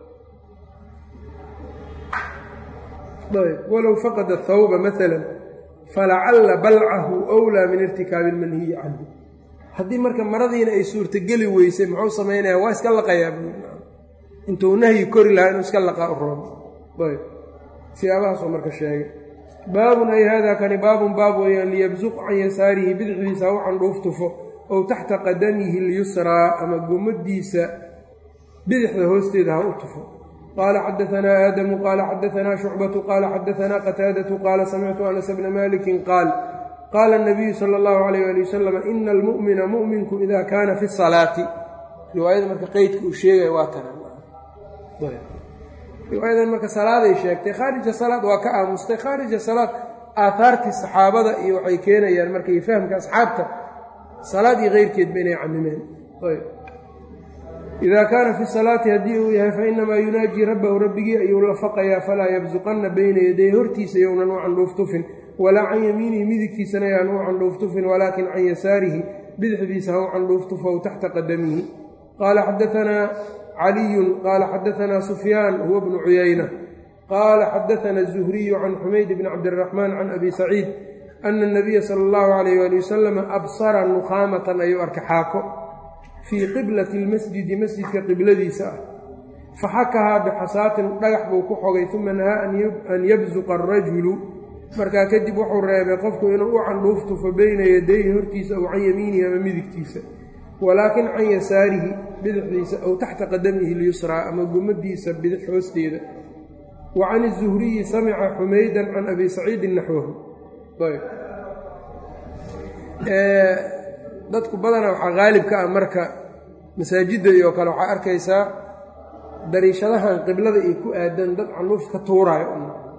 ayb walow faqada thawba maala falacalla balcahu wlaa min irtikaabi ilmanhiyi canhu haddii marka maradiina ay suurtogeli weysay muxuu samaynaya waa iska laqayaa intuu nahyi kori lahaa inuu iska laqaa u roon ayb siyaabahaasuu marka sheegay baabun ay haadaa kani baabun baab weeyaan liyabsuq can yasaarihi bidixdiisa ha u candhuuf tufo ow taxta qadamihi lyusraa ama gomadiisa bidixda hoosteeda ha u tufo qaala xadaanaa aadamu qaala xadaanaa shucbatu qaala xadaanaa qataadatu qaala samictu anas bna malikin qaal qaala nabiyu sala allahu alayh ali wasalam ina almu'mina mu'minku ida kaana fi salaati riwaayada marka qeydka uu sheegaya waa tana riwaayadan marka salaaday sheegtay khaarija salaad waa ka aamustay khaarija salaad aahaartii saxaabada iyo waxay keenayaan markay fahamka asxaabta salaad iyo keyrkeedba inay camimeen idaa kaana fi salaati haddii uu yahay fainamaa yunaajii rabbahu rabbigii ayuu la faqayaa falaa yabsuqanna bayna yaday hortiisa younan u candhuuf tufin walaa can yamiinihi midigtiisana yaan u candhuuf tufin walaakin can yasaarihi bidixdiisa ha u candhuuf tufow taxta qadamihi qaala xadaanaa caliyun qaala xadaanaa sufyaan huwa bnu cuyayna qaala xadaana الzuhriyu can xumayd bni cabdiraxmaan can abi saciid ana اnabiya sala اllahu alayh ali wasalam absara nukhaamatan ayuu arkay xaako fii qiblati اlmasjidi masjidka qibladiisa ah faxakahaa bixasaatin dhagax buu ku xogay uma nahaa an yabsuqa arajulu markaa kadib wuxuu reebay qofku inuu u candhuuf tufo beyna yadayhi hortiisa ow can yamiinihi ama midigtiisa walaakin can yasaarihi bidixdiisa ow taxta qadamihi lyusraa ama gumadiisa bidix hoosteeda wa can izuhriyi samica xumaydan can abi saciidin naxwahu dadku badanaa waxaa qaalib ka ah marka masaajidda iyo kale waxaa arkaysaa dariishadahan qiblada ay ku aadan dad candhuuf ka tuuraayo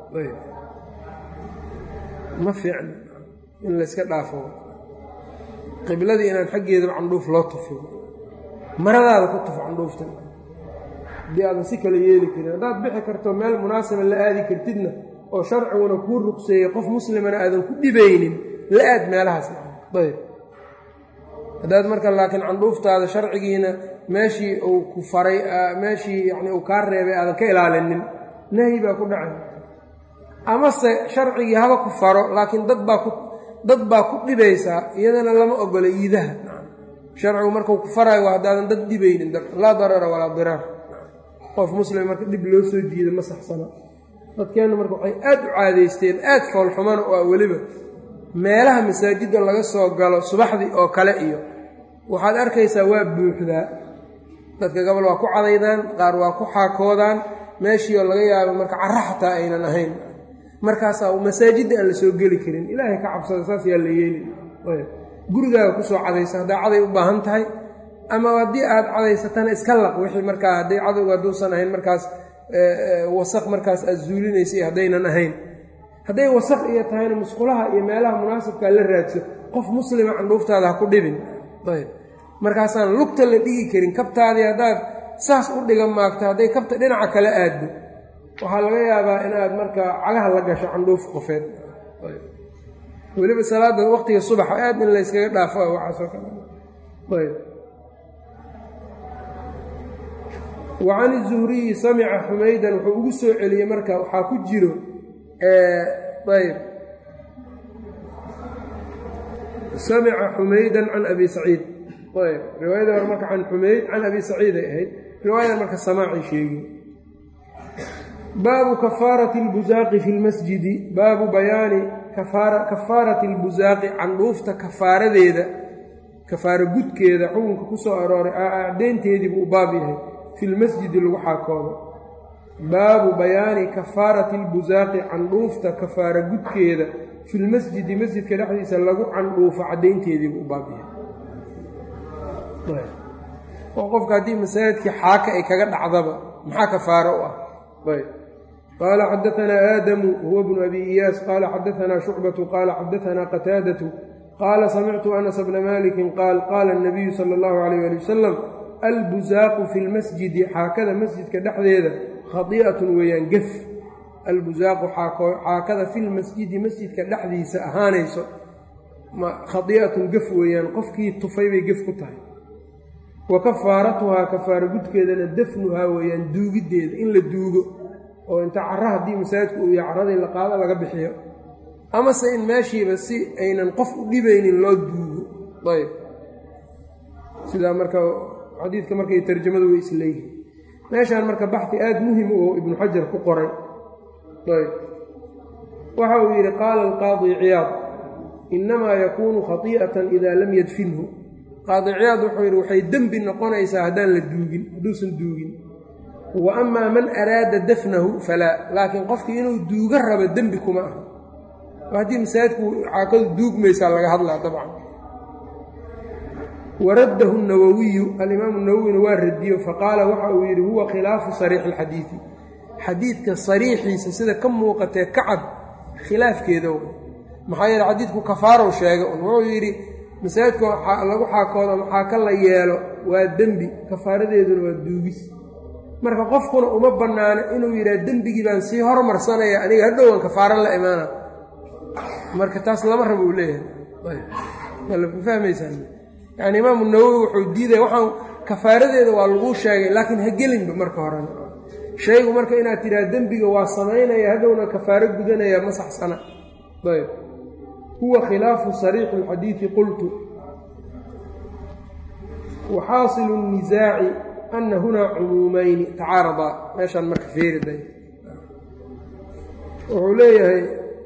ma fiicna in layska dhaafo qibladii inaan xaggeedaba candhuuf loo tufin maradaada ku tufo candhuufta haddii aadan si kale yeeli karin haddaad bixi karto meel munaasaba la aadi kartidna oo sharciguna kuu ruqseeyey qof muslimana aadan ku dhibaynin la aad meelahaas ayb haddaad marka laakiin candhuuftaada sharcigiina meeshii uu ku faray meeshii yacni uu kaa reebay aadan ka ilaalinin nahyi baa ku dhacay amase sharcigii haba ku faro laakiin dad baa ku dad baa ku dhibaysaa iyadana lama ogola iidaha sharcigu markuu ku faraayo waa haddaadan dad dhibaynin laa darara walaa diraar qof muslim marka dhib loo soo jiida ma saxsana dadkeennu marka waxay aad u caadaysteen aad foolxumana oo ah weliba meelaha masaajidda laga soo galo subaxdii oo kale iyo waxaad arkaysaa waa buuxdaa dadka gobol waa ku cadaydaan qaar waa ku xaakoodaan meeshii oo laga yaabo marka carro xataa aynan ahayn markaasaa masaajidda aan la soo geli karin ilaahay ka cabsada saas yaa la yeeli gurigaaga kusoo cadaysa haddaa caday u baahan tahay ama haddii aad cadaysatana iska laq wixii markaa hadday cadowga hadduusan ahayn markaas wasaq markaas aad zuulinaysa iyo haddaynan ahayn hadday wasaq iyo tahayna musqulaha iyo meelaha munaasabkaa la raadso qof muslima candhuuftaada ha ku dhibin ayb markaasaan lugta la dhigi karin kabtaadii haddaad saas u dhiga maagto hadday kabta dhinaca kale aaddo waxaa laga yaabaa inaad markaa cagaha la gasho candhuuf qofeed weliba salaada waqtiga subaxa aad in layskaga dhaafo waxaasoo kale ayb wa can izuhriyi samica xumaydan wuxuu ugu soo celiyey marka waxaa ku jiro ayb samica xumaydan can abi saciid ayb riwaayada hore marka can xumayd can abi saciid ay ahayd riwaayadan marka samaacay sheegi baabu kafaarati اlbusaaqi fi lmasjidi baabu bayaani kafaarati اlbusaaqi candhuufta kafaaradeeda kafaaro gudkeeda xukunka ku soo arooray acdeynteedii buu u baab yahay fi lmasjidi lagu xaakoodo baabu bayaani kafaarati albusaaqi candhuufta kafaara gudkeeda fi lmasjidi masjidka dhexdiisa lagu candhuufo caddaynteediibu u baabiya oo qofka haddii masaajidkii xaaka ay kaga dhacdaba maxaa kafaaro u ah ayb qaala xadaanaa aadamu huwa bnu abi iyaas qaala xadaanaa shucbatu qaala xadaanaa qataadatu qaala samictu anas bna malikin qaal qaala اnabiyu sala اllahu alayh ali wasalam albusaaqu fi lmasjidi xaakada masjidka dhexdeeda khadi'atun weeyaan gef albusaaqu xaakada fi lmasjidi masjidka dhexdiisa ahaanayso khadi'atun gef weeyaan qofkii tufay bay gef ku tahay wa kafaaratuhaa kafaaro gudkeedana dafnuhaa weeyaan duugiddeeda in la duugo oo inta cara haddii masaajidku uu yahay caradii la qaado laga bixiyo amase in meeshiiba si aynan qof u dhibaynin loo duugo ayb sidaa marka xadiidka markay tarjamadu way isleeyihiin meeshaan marka baxi aada muhim oo ibnu xajar ku qoray ayb waxa uu yidhi qaala alqaadi ciyaad innamaa yakuunu khati'atan idaa lam yadfinhu qaadi ciyaad wuxuu yidhi waxay dembi noqonaysaa haddaan la duugin hadduusan duugin wa amaa man araada dafnahu falaa laakiin qofkii inuu duuga rabo dembi kuma aha haddii masaajidku caakadu duugmaysaa laga hadlaa dabcan waraddahu nawowiyu alimaamu nawowina waa radiyo faqaala waxa uu yidhi huwa khilaafu sariixi alxadiidi xadiidka sariixiisa sida ka muuqatee kacab khilaafkeeda w maxaa yeele xadiidku kafaarow sheega un wuxuu yidhi masaajidka lagu xaakoodo ama xaaka la yeelo waa dembi kafaaradeeduna waa duugis marka qofkuna uma bannaano inuu yidhaha dembigii baan sii hormarsanaya aniga hadhowan kafaaro la imaana marka taas lama rabo uu leeyahay fahmaysaa yani imaamu nawowi wuxuu diidaya waxaan kafaaradeeda waa laguu sheegay laakiin ha gelinba marka horena shaygu marka inaad tidhaha dembiga waa samaynaya hadhowna kafaaro gudanaya ma saxsana ayb huwa khilaafu sariixi alxadiidi qultu waxaasilu الnisaaci ana hunaa cumuumayni tacaaradaa meeshaan marka feeriday wuxuu leeyahay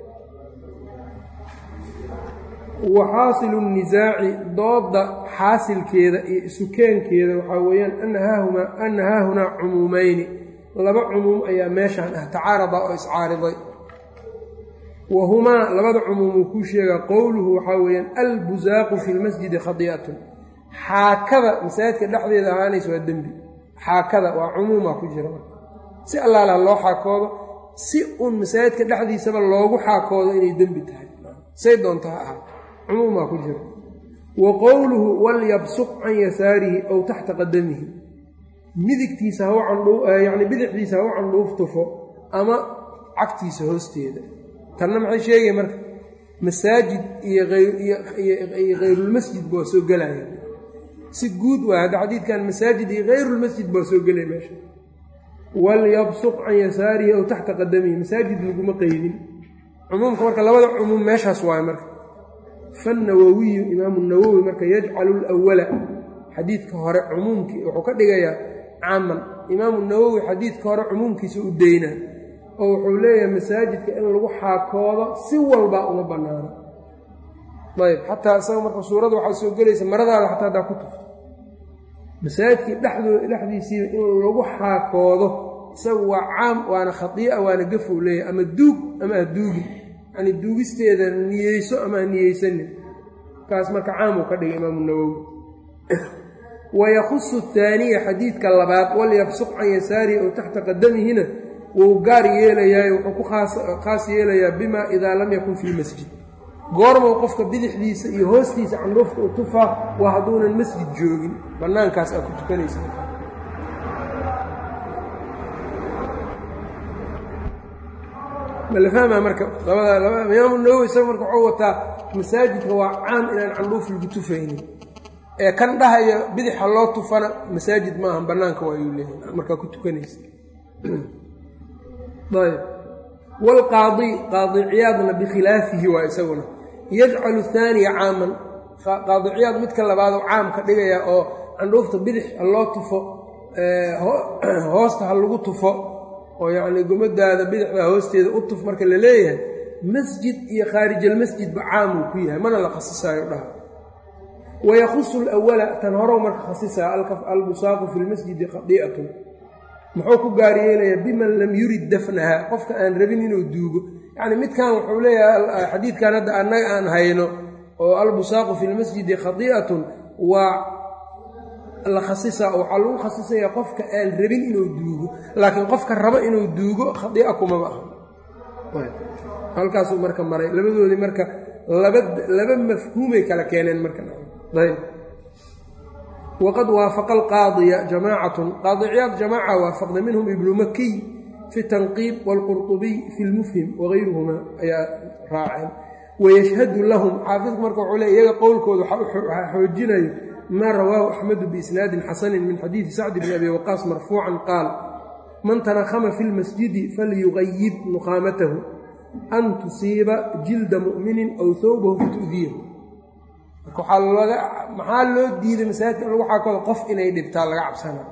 waxaasilu الnisaaci dooda xaasilkeeda iyo isukeenkeeda waxaa weeyaan ana haahunaa cumuumayni laba cumuum ayaa meeshaan ah tacaarada oo iscaariday wa humaa labada cumuum uu kuu sheegaa qowluhu waxaa weeyaan albusaaqu fi lmasjidi khadi'atun xaakada masaajidka dhexdeeda ahaanaysa waa dembi xaakada waa cumuumaa ku jira si allaala loo xaakoodo si uun masaajidka dhexdiisaba loogu xaakoodo inay dembi tahay say doonta ha ahaa cumuumaa ku jira wa qowluhu walyabsuq can yasaarihi ow taxta qadamihi midigtiisa haw candhyacni bidixdiisa haw candhuuf tufo ama cagtiisa hoosteeda tanna maxay sheegaya marka masaajid iyo iyo hayrulmasjid baa soo gelaya si guud waa hadda xadiidkan masaajid iyo hayrulmasjid baa soo gelaya meesha walyabsuq can yasaarihi ow taxta qadamihi masaajid laguma qeydin cumuumka marka labada cumuum meeshaas waayo marka fannawowiyu imaamu nawowi marka yajcalu lwala xadiidka hore cumuumkii wuxuu ka dhigayaa caaman imaamu nawowi xadiidka hore cumuumkiisa u daynaa oo wuxuu leeyahay masaajidka in lagu xaakoodo si walbaa uma bannaano ayb xataa isaga marka suuradda waxaa soo gelaysa maradaada xataa haddaa ku tufto masaajidkii dhexdoo dhexdiisiiba in lagu xaakoodo isaga waa caam waana khadii'a waana gafou leeyahay ama duug ama ha duugin yacni duugisteeda niyeyso ama ha niyeysanin kaas marka caamuu ka dhigay imaamu nawowi wayakusu taaniya xadiidka labaad walyabsuq can yasaarihi oo taxta qadamihina wuu gaar yeelayaayo wuxuu ku khaas yeelayaa bima idaa lam yakun fii masjid goormow qofka bidixdiisa iyo hoostiisa candhuufka u tufaa waa hadduunan masjid joogin bannaankaas aad ku tukanaysa mala fahmaa marka labada imaamu nawowi isaga marka waxuu wataa masaajidka waa caam inaan candhuuf lagu tufaynin ee kan dhahaya bidixa loo tufana masaajid maaha bannaanka waayuu leeyahay markaa ku tukanaysa ayb waalqaadi qaadi ciyaadna bikhilaafihi waa isaguna yajcalu haaniya caaman qaadi ciyaad midka labaadoo caam ka dhigaya oo candhuufta bidix ha loo tufo hoosta ha lagu tufo oo yacnii gumadaada bidixda hoosteeda u tuf marka la leeyahay masjid iyo khaarijalmasjidba caamuu ku yahay mana la khasisayo dhaha wayakusu lwala tan horow marka khasisaa albusaaqu fi lmasjidi khadii'atun muxuu ku gaaryeelayaa biman lam yurid dafnaha qofka aan rabin inuu duugo yacni midkan wuxuu leeyahay xadiidkan hadda annaga aan hayno oo albusaaqu fi lmasjidi khadii'atun waa la khasisaa oo waxaa lagu khasisaya qofka aan rabin inuu duugo laakiin qofka rabo inuu duugo khadii'a kumaba aha halkaasuu marka maray labadoodii marka laba laba mafhuumay kala keeneen marka ayb waqad waafaqa alqaadiya jamaacatun qaadiciyaad jamaaca waafaqday minhum ibnu makiy fi tanqiib waalqurطubiy fi lmufhim wagayruhuma ayaa raaceen wayashhadu lahum xaafidku marka wuxuu le iyaga qowlkooda waxaa xoojinayo maa rawaahu axmedu biisnaadin xasanin min xadiidi sacdi bni abi waqaas marfuucan qaal man tanakhama fi lmasjidi falyugayib nuqaamatahu an tusiiba jilda mu'minin aw hawbahu fatu'diyahu maxaa loo diiday masaajidka in lagu xaakoodo qof inay dhibtaa laga cabsana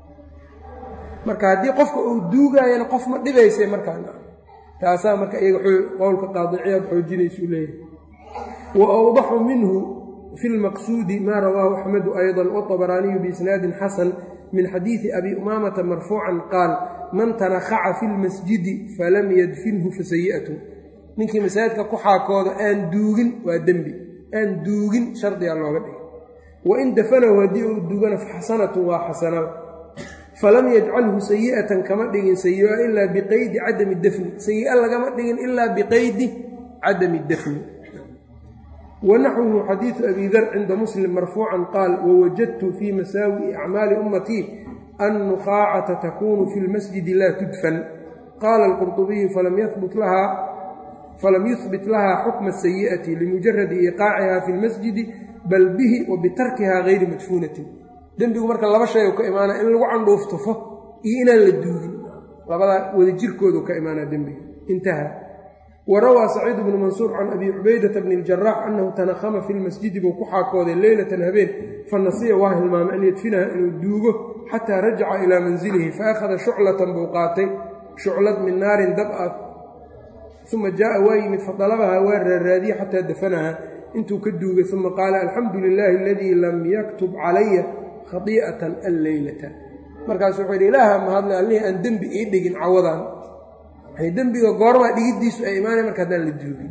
marka haddii qofka uu duugaayana qof ma dhibaysa markaa taasaa marka iyaga qowlka qaadiciyaad xoojinaysuu leeyahay wa awdaxu minhu fi lmaqsuudi maa rawaahu axmedu ayضa wطabaraaniyu biisnaadin xasan min xadiidi abi umaamata marfuucan qaal man tanakhaca fi lmasjidi falam yadfinhu fasayi'atu ninkii masaajidka ku xaakooda aan duugin waa dembi aan duugin shardiga looga dhigay wain dafanahu haddii uu duugana faxasanatun waa xasanada falam yajcalhu sayi'atan kama dhigin sayi'a ilaa biqaydi cadami dafni sayi'a lagama dhigin ilaa biqaydi cadami dafni wanaxwuhu xadiidu abi dar cinda muslim marfuucan qaal wawajadtu fii masaawi'i acmaali ummatii annukhaacata takunu fi lmasjidi laa tudfan qaala alqurطubiyu falam yahbut lahaa falam yuhbit lahaa xukma sayi'ati limujaradi iqaaciha fi lmasjidi bal bihi wa bitarkiha gayri madfuunatin dembigu marka laba shay u ka imaanaa in lagu candhuuftufo iyo inaan la duugin labadaa wada jirkoodu ka imaanaa dembiga intaha wa rawaa saciid bnu mansuur can abi cubaydata bni اljarax annahu tanakhama fi lmasjidi buu ku xaakooday leylatan habeen fanasiya waa hilmaamay an yadfinaha inuu duugo xataa rajaca ilaa manzilihi faakhada shuclatan buu qaatay shuclad min naarin dab ah uma jaaa waa yimid fadalabaha waa raaraadiye xataa dafanaha intuu ka duugay uma qaala alxamdu lilaahi aladii lam yaktub calaya khadii'atan alleylata markaasu wuxuu yidhi ilaaha mahadle allihii aan dembi ii dhigin cawadan dembiga goormaa dhigiddiisu ay imaanay marka haddaan la duugin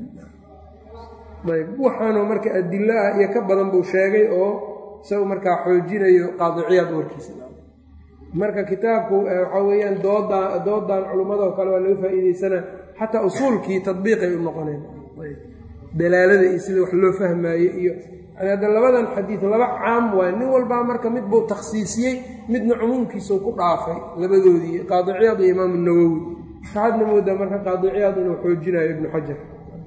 ayb waxaanoo marka adilo ah iyo ka badan buu sheegay oo isagu markaa xoojinayo qaadiciyaad warkiisa marka kitaabku waxaa weeyaan dooda doodan culummadoo kale waa laga faa'iideysana xataa usuulkii tadbiiqay u noqoneen dalaalada iyo sida wax loo fahmaaye iyo yani hadda labadan xadiid laba caam waay nin walbaa marka mid buu takhsiisiyey midna cumuumkiisuu ku dhaafay labadoodii qaadiciyaad iyo imaamu nawowi waxaadna moodaa marka qaadiciyaad inuu xoojinayo ibnu xajar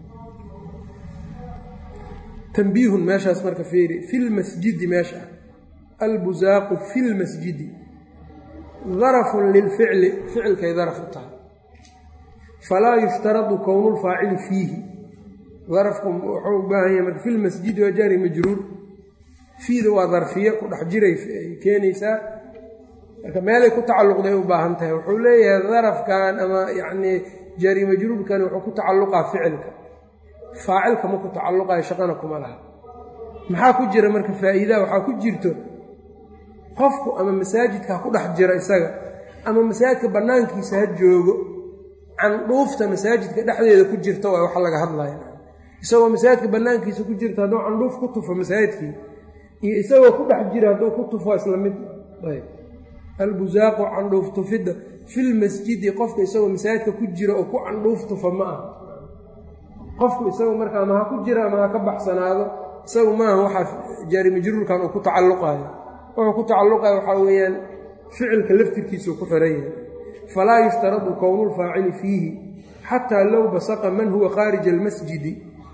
tanbiihun meeshaas marka fiiri fi lmasjidi meesha albusaaqu fi lmasjidi darafun lilficli ficilkay daraf u tahay falaa yushtaradu kownu lfaacili fiihi darafku wuxuu u baahan yahay marka fi lmasjidi waa jaari majruur fiida waa darfiye ku dhex jiray keenaysaa marka meelay ku tacalluqday u baahan tahay wuxuu leeyahay darafkan ama yacnii jaari majruurkani wuxuu ku tacalluqaa ficilka faacilka ma ku tacalluqayo shaqana kuma laha maxaa ku jira marka faa'iidaha waxaa ku jirto qofku ama masaajidka ha ku dhex jiro isaga ama masaajidka bannaankiisa ha joogo candhuufta masaajidka dhexdeeda ku jirta waa waxa laga hadlaya isagoo masaajidka bannaankiisa ku jirta hadduu candhuuf ku tufo masaajidkii iyo isagoo ku dhex jira hadduu ku tufo isla mid ayb albusaaqu candhuuf tufidda filmasjidi qofka isagoo masaajidka ku jira oo ku candhuuf tufa ma ah qofku isagu marka ama ha ku jira ama ha ka baxsanaado isagu maaha waxaa jaari majruurkan uu ku tacalluqayo wuxuu ku tacalluqaya waxaa weeyaan ficilka laftirkiisuu ku xiran yahay falaa yushtaradu kownulfaacili fiihi xataa low basaqa man huwa khaarija almasjidi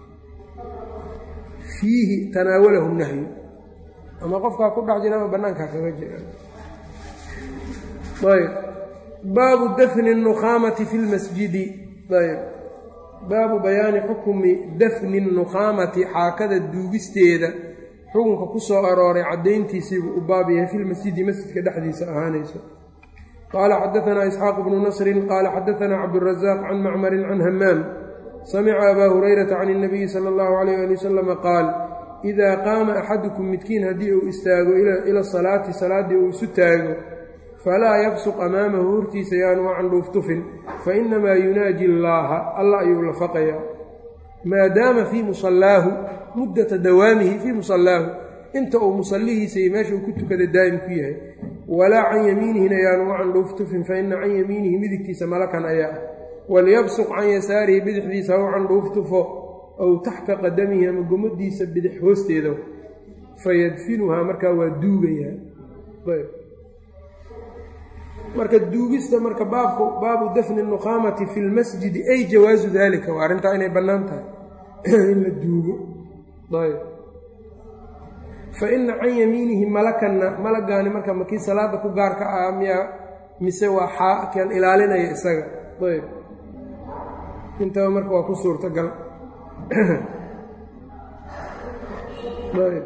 fiihi tanaawalahu nahyu ama qofkaa ku dhex jira ama bannaankaa kaga jira ayb baabu dafni الnukhaamati fi lmasjidi ayb baabu bayaani xukmi dafni الnukhaamati xaakada duugisteeda xukunka ku soo arooray caddayntiisiibuu u baab yahay fi lmasjidi masjidka dhexdiisa ahaanayso qaala xadaanaa isxaaq bnu nasrin qaala xadaanaa cabdurazaaq can macmarin can hamaam samica abaa hurayrata can اnabiyi sala اllahu alayh ali wasalama qaal idaa qaama axadukum midkiin haddii uu istaago ila salaati salaaddii uu isu taago falaa yabsuq amaamahu hortiisa yaanu candhuuf tufin fa inamaa yunaaji allaaha allah ayuu lafaqayaa maadaama fii musallaahu muddata dawaamihi fii musallaahu inta uu musallihiisa iyo meesha uu ku tukada daa'im ku yahay walaa can yamiinihina yaanu candhuuf tufin fa ina can yamiinihi midigtiisa malakan ayaa ah waliyabsuq can yasaarihi bidixdiisa ha u candhuuf tufo ow taxta qadamihi ama gomadiisa bidix hoosteeda fayadfinuhaa markaa waa duugayaa marka duugista marka baabku baabu dafni nuqaamati fi lmasjidi ay jawaasu dalika waa arrintaa inay bannaan tahay in la duugo ayb fa ina can yamiinihi malakanna malagaani marka makii salaada ku gaarka ah miyaa mise waa xaakan ilaalinaya isaga ayb intaba marka waa ku suurtagal ayb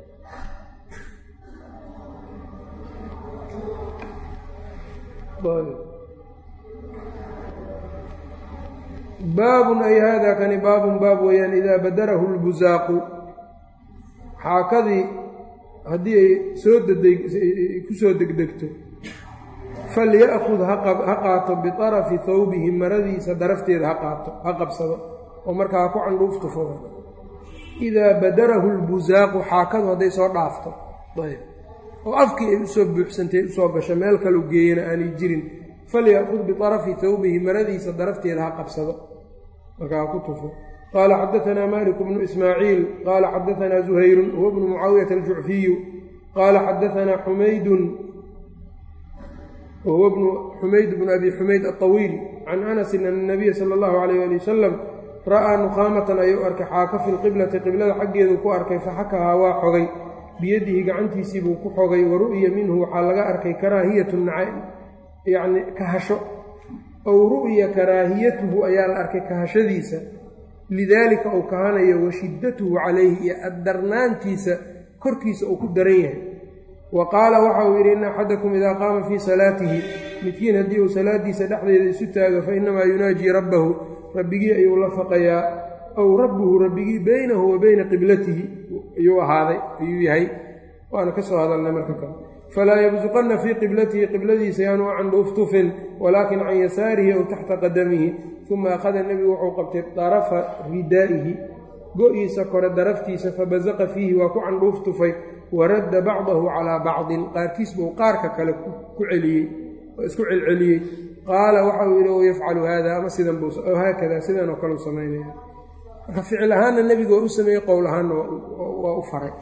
baabun ay haadaa kani baabun baab weeyaan idaa badarahu lbusaaqu xaakadii haddii ay soo ku soo degdegto falya'kud ha qaato biطarafi hawbihi maradiisa darafteeda ha qaato ha qabsado oo markaa ha ku candhuuf tufado idaa badarahu lbusaaqu xaakadu hadday soo dhaafto ayb oo afkii ay usoo buuxsantay usoo gasho meel kalu geeyana aanay jirin falya'kud biطarafi hawbihi maradiisa darafteeda ha qabsado markaa ha ku tufo qaala xadaanaa malik bnu ismaaciil qaala xadaanaa zuhayrun huwa bnu mucaawiyata aljucfiyu qaala xadaanaa xumaydun wahuwa bnu xumayd bnu abi xumayd alطawiil can anasin ana nabiya sala allahu alayh ali wasalam ra'aa nuqaamatan ayuu arkay xaaka fi lqiblati qiblada xaggeedu ku arkay faxakahaa waa xogay biyadihi gacantiisii buu ku xogay wa ru'ya minhu waxaa laga arkay karaahiyatu yacni kahasho ow ru'ya karaahiyatuhu ayaa la arkay kahashadiisa lidaalika uu kahanayo wa shiddatuhu calayhi iyo addarnaantiisa korkiisa uu ku daran yahay wa qaala waxa uu yidhi ina axadakum idaa qaama fii salaatihi midkiin haddii uu salaadiisa dhexdeeda isu taago fa inamaa yunaajii rabbahu rabbigii ayuu la faqayaa ow rabbuhu rabbigii beynahu wa beyna qiblatihi ayuu ahaaday ayuu yahay waana ka soo hadalnay marka kale falaa yabsuqanna fii qiblatihi qibladiisa yaanu candhuuf tufin walaakin can yasaarihi ow taxta qadamihi uma akhada nebigu wuxuu qabtay darafa ridaa'ihi go-iisa kore daraftiisa fabasaqa fiihi waa ku candhuuf tufay waradda bacdahu calaa bacdin qaarkiis buu qaarka kale ku celiyey oo isku celceliyey qaala waxa uu yidhi yafcalu haada ama sidan buu haakada sidan oo kale u samaynaya marka ficil ahaanna nebigu waa u sameeyey qowl ahaanna waa u faray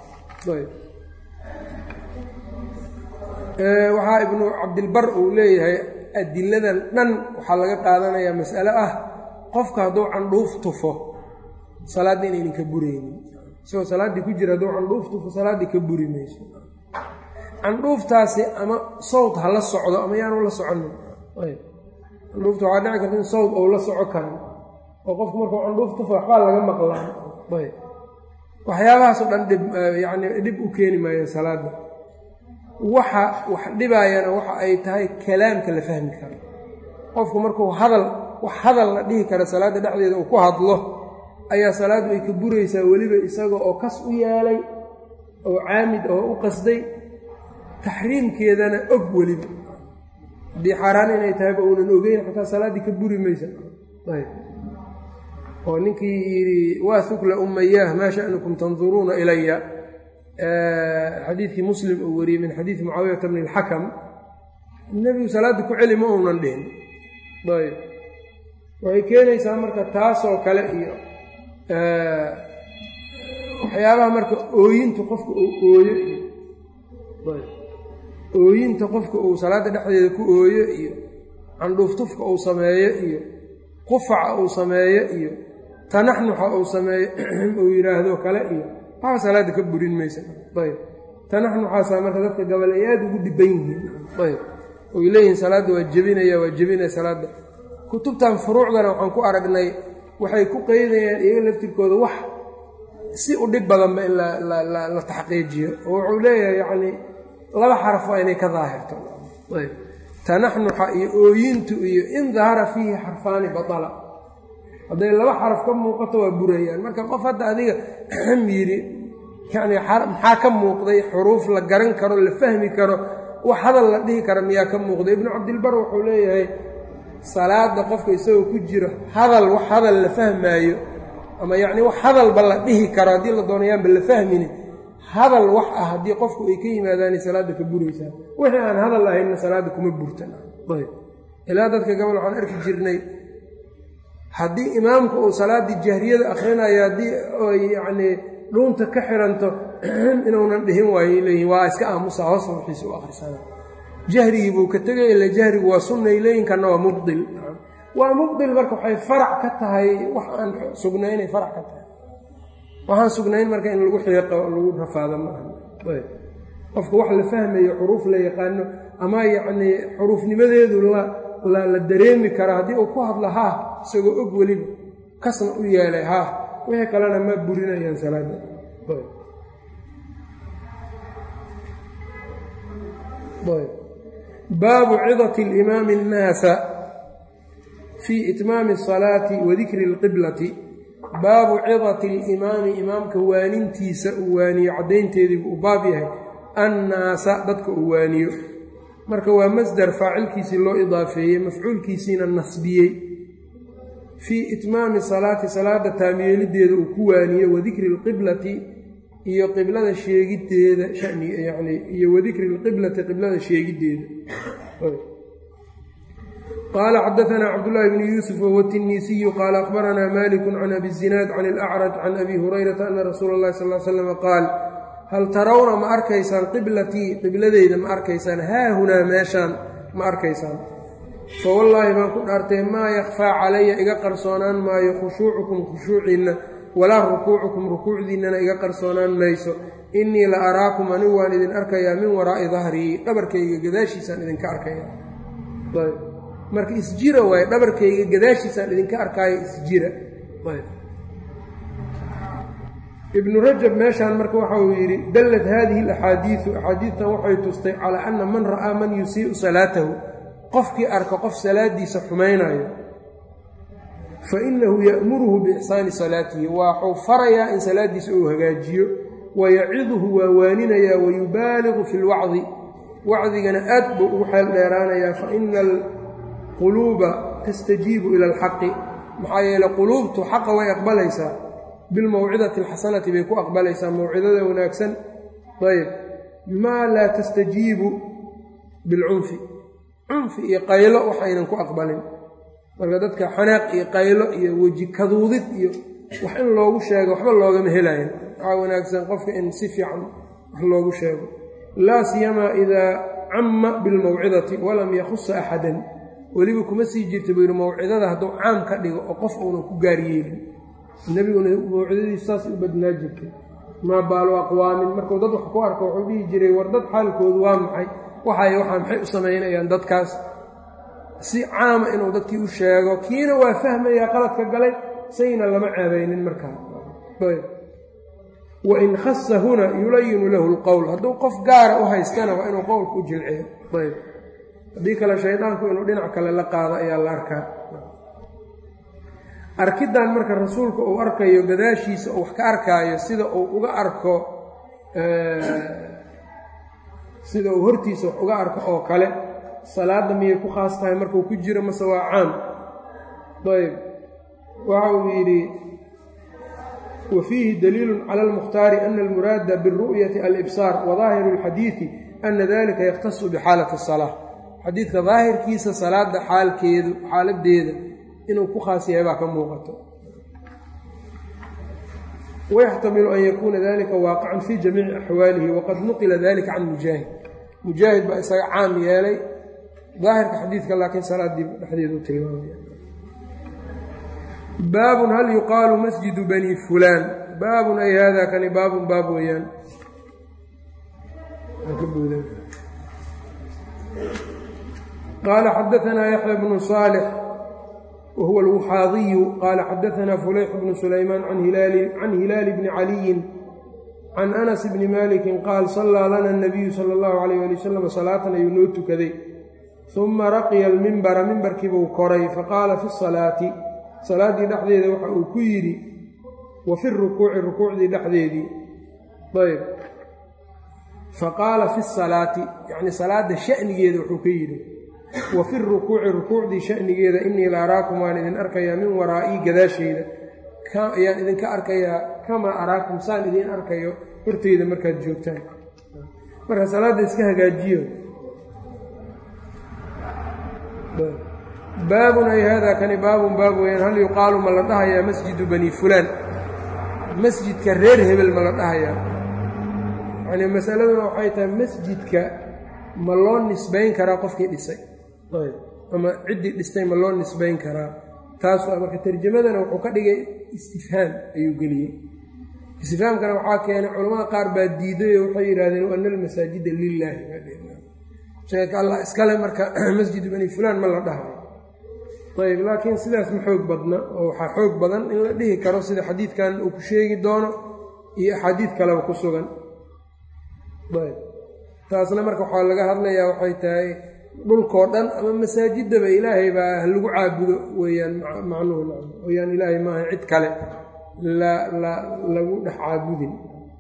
waxaa ibnu cabdilbar uu leeyahay adiladan dhan waxaa laga qaadanayaa mas'ale ah qofka hadduu candhuuf tufo salaaddii inaynan ka buraynin isagoo salaaddii ku jira hadduu candhuuf tufo salaaddii ka buri mayso candhuuftaasi ama sawd ha la socdo ama yaanu la soconin candhuufta waxaa dhici karta in sawd ou la soco karin oo qofku markuu candhuuf tufo waxbaa laga maqlaan ayb waxyaabahaasoo dhan dhib yacni dhib u keeni maayo salaadda waxa wax dhibaayana waxa ay tahay kalaamka la fahmi karo qofku markuu hadal wax hadal la dhihi kara salaadda dhexdeeda uu ku hadlo ayaa salaaddu ay ka buraysaa weliba isaga oo kas u yeelay oo caamid oo u qasday taxriimkeedana og weliba haddii xaaraan inay tahayba uunan ogeyn xataa salaaddii ka buri maysa ayb oo ninkii yidhi waa hukla ummayaah maa sha'nukum tanduruuna ilaya xadiidkii muslim uu wariyey min xadiidi mucaawiyata bni alxakam nebigu salaadda ku celi ma uunan dhihin ayb waxay keenaysaa marka taasoo kale iyo waxyaabaha marka ooyinta qofka uu ooyo iyo ooyinta qofka uu salaadda dhexdeeda ku ooyo iyo candhuuftufka uu sameeyo iyo qufaca uu sameeyo iyo tanaxnuxa uu sameeyo uu yidhaahdo kale iyo waxba salaadda ka burin maysa ayb tanaxnuxaasaa marka dadka gabal ay aada ugu dhiban yihiin ayb oy leeyihiin salaadda waa jebinaya waa jebinaya salaadda kutubtan furuucdana waxaan ku aragnay waxay ku qeydayaan iyaga laftirkooda wax si u dhib badanba in la taxqiijiyo oo wuxuu leeyahay yacni laba xaraf waa inay ka daahirto ayb tanaxnuxa iyo ooyintu iyo in dahara fiihi xarfaani batala hadday laba xaraf ka muuqato waa burayaan marka qof hadda adiga yidhi yacni maxaa ka muuqday xuruuf la garan karo la fahmi karo wax hadal la dhihi kara miyaa ka muuqday ibnu cabdilbar wuxuu leeyahay salaada qofka isagoo ku jiro hadal wax hadal la fahmaayo ama yacni wax hadalba la dhihi karo haddii la doonayaanba la fahmini hadal wax ah haddii qofku ay ka yimaadaanay salaadda ka buraysaa wixii aan hadal ahaynna salaadda kuma burtan ayb ilaa dadka gabal waxaan arki jirnay haddii imaamku uu salaaddii jahriyada akhrinayo haddii ay yacnii dhuunta ka xiranto inuunan dhihin waayo leeyihin waa iska aamusa hoosa wixiisa u akhrisana jahrigii buu ka tegay ila jahrigu waa sunnay leeyin kana waa mubdil waa mubdil marka waxay farac ka tahay wax aan sugnaynay farac ka tahay waxaan sugnayn marka in lagu xiiqo lagu rafaado maaha ayb qofka wax la fahmayo xuruuf la yaqaano ama yacnii xuruufnimadeedu la la dareemi karo haddii uu ku hadlo haah isagoo og weliba kasna u yeelay haah wixii kalena ma burinayaan salaada baabu cidati alimaami annaasa fii itmaami asalaati wa dikri alqiblati baabu cidati alimaami imaamka waanintiisa uu waaniyo caddaynteediibuu u baab yahay annaasa dadka uu waaniyo marka waa masdar faacilkiisii loo idaafeeyey mafcuulkiisiina nasbiyey fii itmaami salaati salaada taamyeelideeda uu ku waaniyo wa dikri alqiblati iyo qiblada sheegiddeeda shani yacni iyo wa dikri alqiblati qiblada sheegiddeeda qaala xadaanaa cabdullaahi bni yuusuf wahuwa tinniisiyu qaala akhbaranaa maaliku can abi zinaad can ilacraj can abi hurayrata ana rasuula اllahi sal l slama qaal hal tarawna ma arkaysaan qiblatii qibladeyda ma arkaysaan haahunaa meeshaan ma arkaysaan fa wallaahi baan ku dhaartay maa yakfaa calaya iga qarsoonaan maayo khushuucukum khushuuciinna walaa rukuucukum rukuucdiinnana iga qarsoonaan mayso innii la araakum anigu waan idin arkayaa min waraa'i dahrii dhabarkayga gadaashiisaan idinka arkaya ayb marka isjira waaye dhabarkayga gadaashiisaan idinka arkaayo isjira ayb ibnu rajab meeshaan marka waxa uu yidhi dallat haadihi alaxaadiidu axaadiidtan waxay tustay calaa anna man ra'aa man yusii'u salaatahu qofkii arka qof salaadiisa xumaynayo fa innahu ya'muruhu biixsaani salaatihi waxuu farayaa in salaaddiisa uu hagaajiyo wayaciduhu waa waaninayaa wayubaaligu fi lwacdi wacdigana aad buu ugu xeel dheeraanayaa fa ina alquluuba tastajiibu ila alxaqi maxaa yeele quluubtu xaqa way aqbalaysaa bilmawcidati alxasanati bay ku aqbalaysaa mawcidada wanaagsan ayb maa laa tastajiibu bilcunfi cunfi iyo qaylo waxaynan ku aqbalin marka dadka xanaaq iyo qaylo iyo weji kaduudid iyo wax in loogu sheego waxba loogama helayan waxaa wanaagsan qofka in si fiican wax loogu sheego laa siyamaa idaa camma bilmawcidati walam yakhusa axadan weliba kuma sii jirta buu yidhi mawcidada hadduu caam ka dhigo oo qof uunan ku gaaryeelin nebiguna mawcidadiisu saasay u badnaa jirtay maa baalu aqwaamin markuu dad wax ku arko wuxuu dhihi jiray war dad xaalkoodu waa maxay waxay waxaa maxay u samaynayaan dadkaas si caama inuu dadkii u sheego kiina waa fahmayaa qaladka galay sayna lama ceebaynin markaa wain khasa huna yulayinu lahu lqowl hadduu qof gaara u haystana waa inuu qowlka u jilciyo ayb haddii kale shaydaanku inuu dhinac kale la qaado ayaa la arkaa arkiddan marka rasuulka uu arkayo gadaashiisa uu wax ka arkaayo sida uu uga arko sida uu hortiisa wax uga arko oo kale salaadda miyay ku khaas tahay markuu ku jiro mase waa caam ayb waxa uu yidhi wa fiihi daliilu cala almukhtaari ana almuraada biاlru'yati alibsaar wa daahiru اlxadiidi ana dalika yakhtasu bixaalati الsalaa xadiidka daahirkiisa salaada xaalkeedu xaaladeeda inuu ku khaas yahay baa ka muuqato wayaxtamilu an yakuuna dalika waaqican fii jamiici axwaalihi waqad nuqila dalika can mujaahid mujaahid baa isaga caam yeelay daahirka xadiidka laakiin salaadii dhexdeedu u tilmaamaya baabun hal yuqaalu masjidu bani fulaan baabun ay hada kani baabun baab weeyaan qaala xadaanaa yaxya bnu saalix whuwa alwuxaadiyu qaala xadaanaa fulayx bnu sulaymaan can hilaali bni caliyin can anas bni malikin qaal sallaa lana nabiyu sala allahu alayh ali wasalam salaatan ayuu noo tukaday uma raqiya almimbara mimbarkiibuu koray faqaala fi salaati salaaddii dhexdeeda waxa uu ku yidhi wa fi rukuuci rukuucdii dhexdeedii ayb faqaala fi salaati yacni salaadda sha'nigeeda wuxuu ka yidhi wa fi rukuuci rukuucdii sha'nigeeda innii la araakum waan idin arkayaa min waraa'ii gadaasheyda ayaan idinka arkayaa kamaa araakum saan idiin arkayo horteyda markaad joogtaan marka salaadda iska hagaajiyo baabun ay haadaa kani baabun baab weyaan hal yuqaalu ma la dhahayaa masjidu bani fulaan masjidka reer hebel ma la dhahayaa yacni masaladuna waxay tahay masjidka ma loo nisbayn karaa qofkii dhisay ama ciddii dhistay ma loo nisbayn karaa taas waa marka tarjamadana wuxuu ka dhigay istifhaam ayuu geliyey istifhaamkana waxaa keenay culamada qaar baa diiday oo waxay yidhahdeen ana almasaajida lilaahi sheeka allah iskale marka masjidu bani fulaan ma la dhahayo ayb laakiin sidaas ma xoog badna oo waxaa xoog badan in la dhihi karo sida xadiidkan uu ku sheegi doono iyo axaadiid kaleba ku sugan ayb taasna marka waxaa laga hadlayaa waxay tahay dhulkoo dhan ama masaajidaba ilaahay baa lagu caabudo weeyaan macnuhu weyaan ilaahay maaha cid kale la la lagu dhex caabudin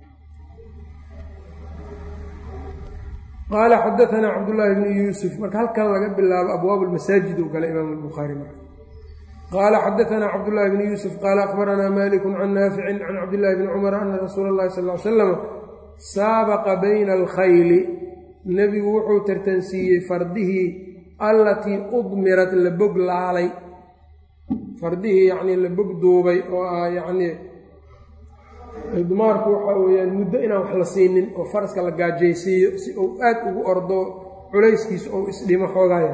qaala xadaanaa cabdullaahi bnu yuusuf marka halkan laga bilaabo abwaab lmasaajid uu gala imaam albukhaari marka qaala xadaanaa cabdullaahi bnu yuusuf qaala akhbaranaa malikun can naaficin can cabdillahi bni cumar ana rasuula اllahi sal l salam saabaqa bayna alkhayli nebigu wuxuu tartansiiyey fardihii allatii udmirat la bog laalay fardihii yacnii la bog duubay oo ah yacnii dumaarku waxaa weeyaan muddo inaan wax la siinin oo faraska la gaajaysiiyo si uu aad ugu ordo culayskiisa ou isdhimo xoogaya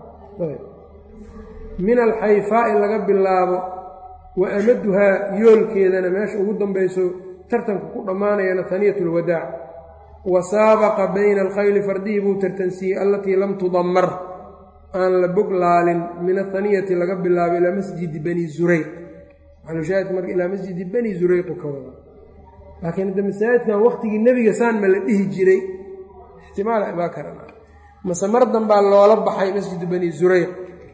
min alxayfaa'i laga bilaabo wa amaduhaa yoolkeedana meesha ugu dambayso tartanku ku dhammaanayana haniyat lwadaac wa saabaqa bayna alkhayli fardihii buu tartansiiyey allatii lam tudammar aan la bog laalin min athaniyati laga bilaabo ilaa masjidi bani zurayq maxalushaahid marka ilaa masjidi bani zurayqu ka wada laakiin hadda masaajidkan waqtigii nebiga saan ma la dhihi jiray ixtimaala ibaa karan mase mar danbaa loola baxay masjidu bani zurayq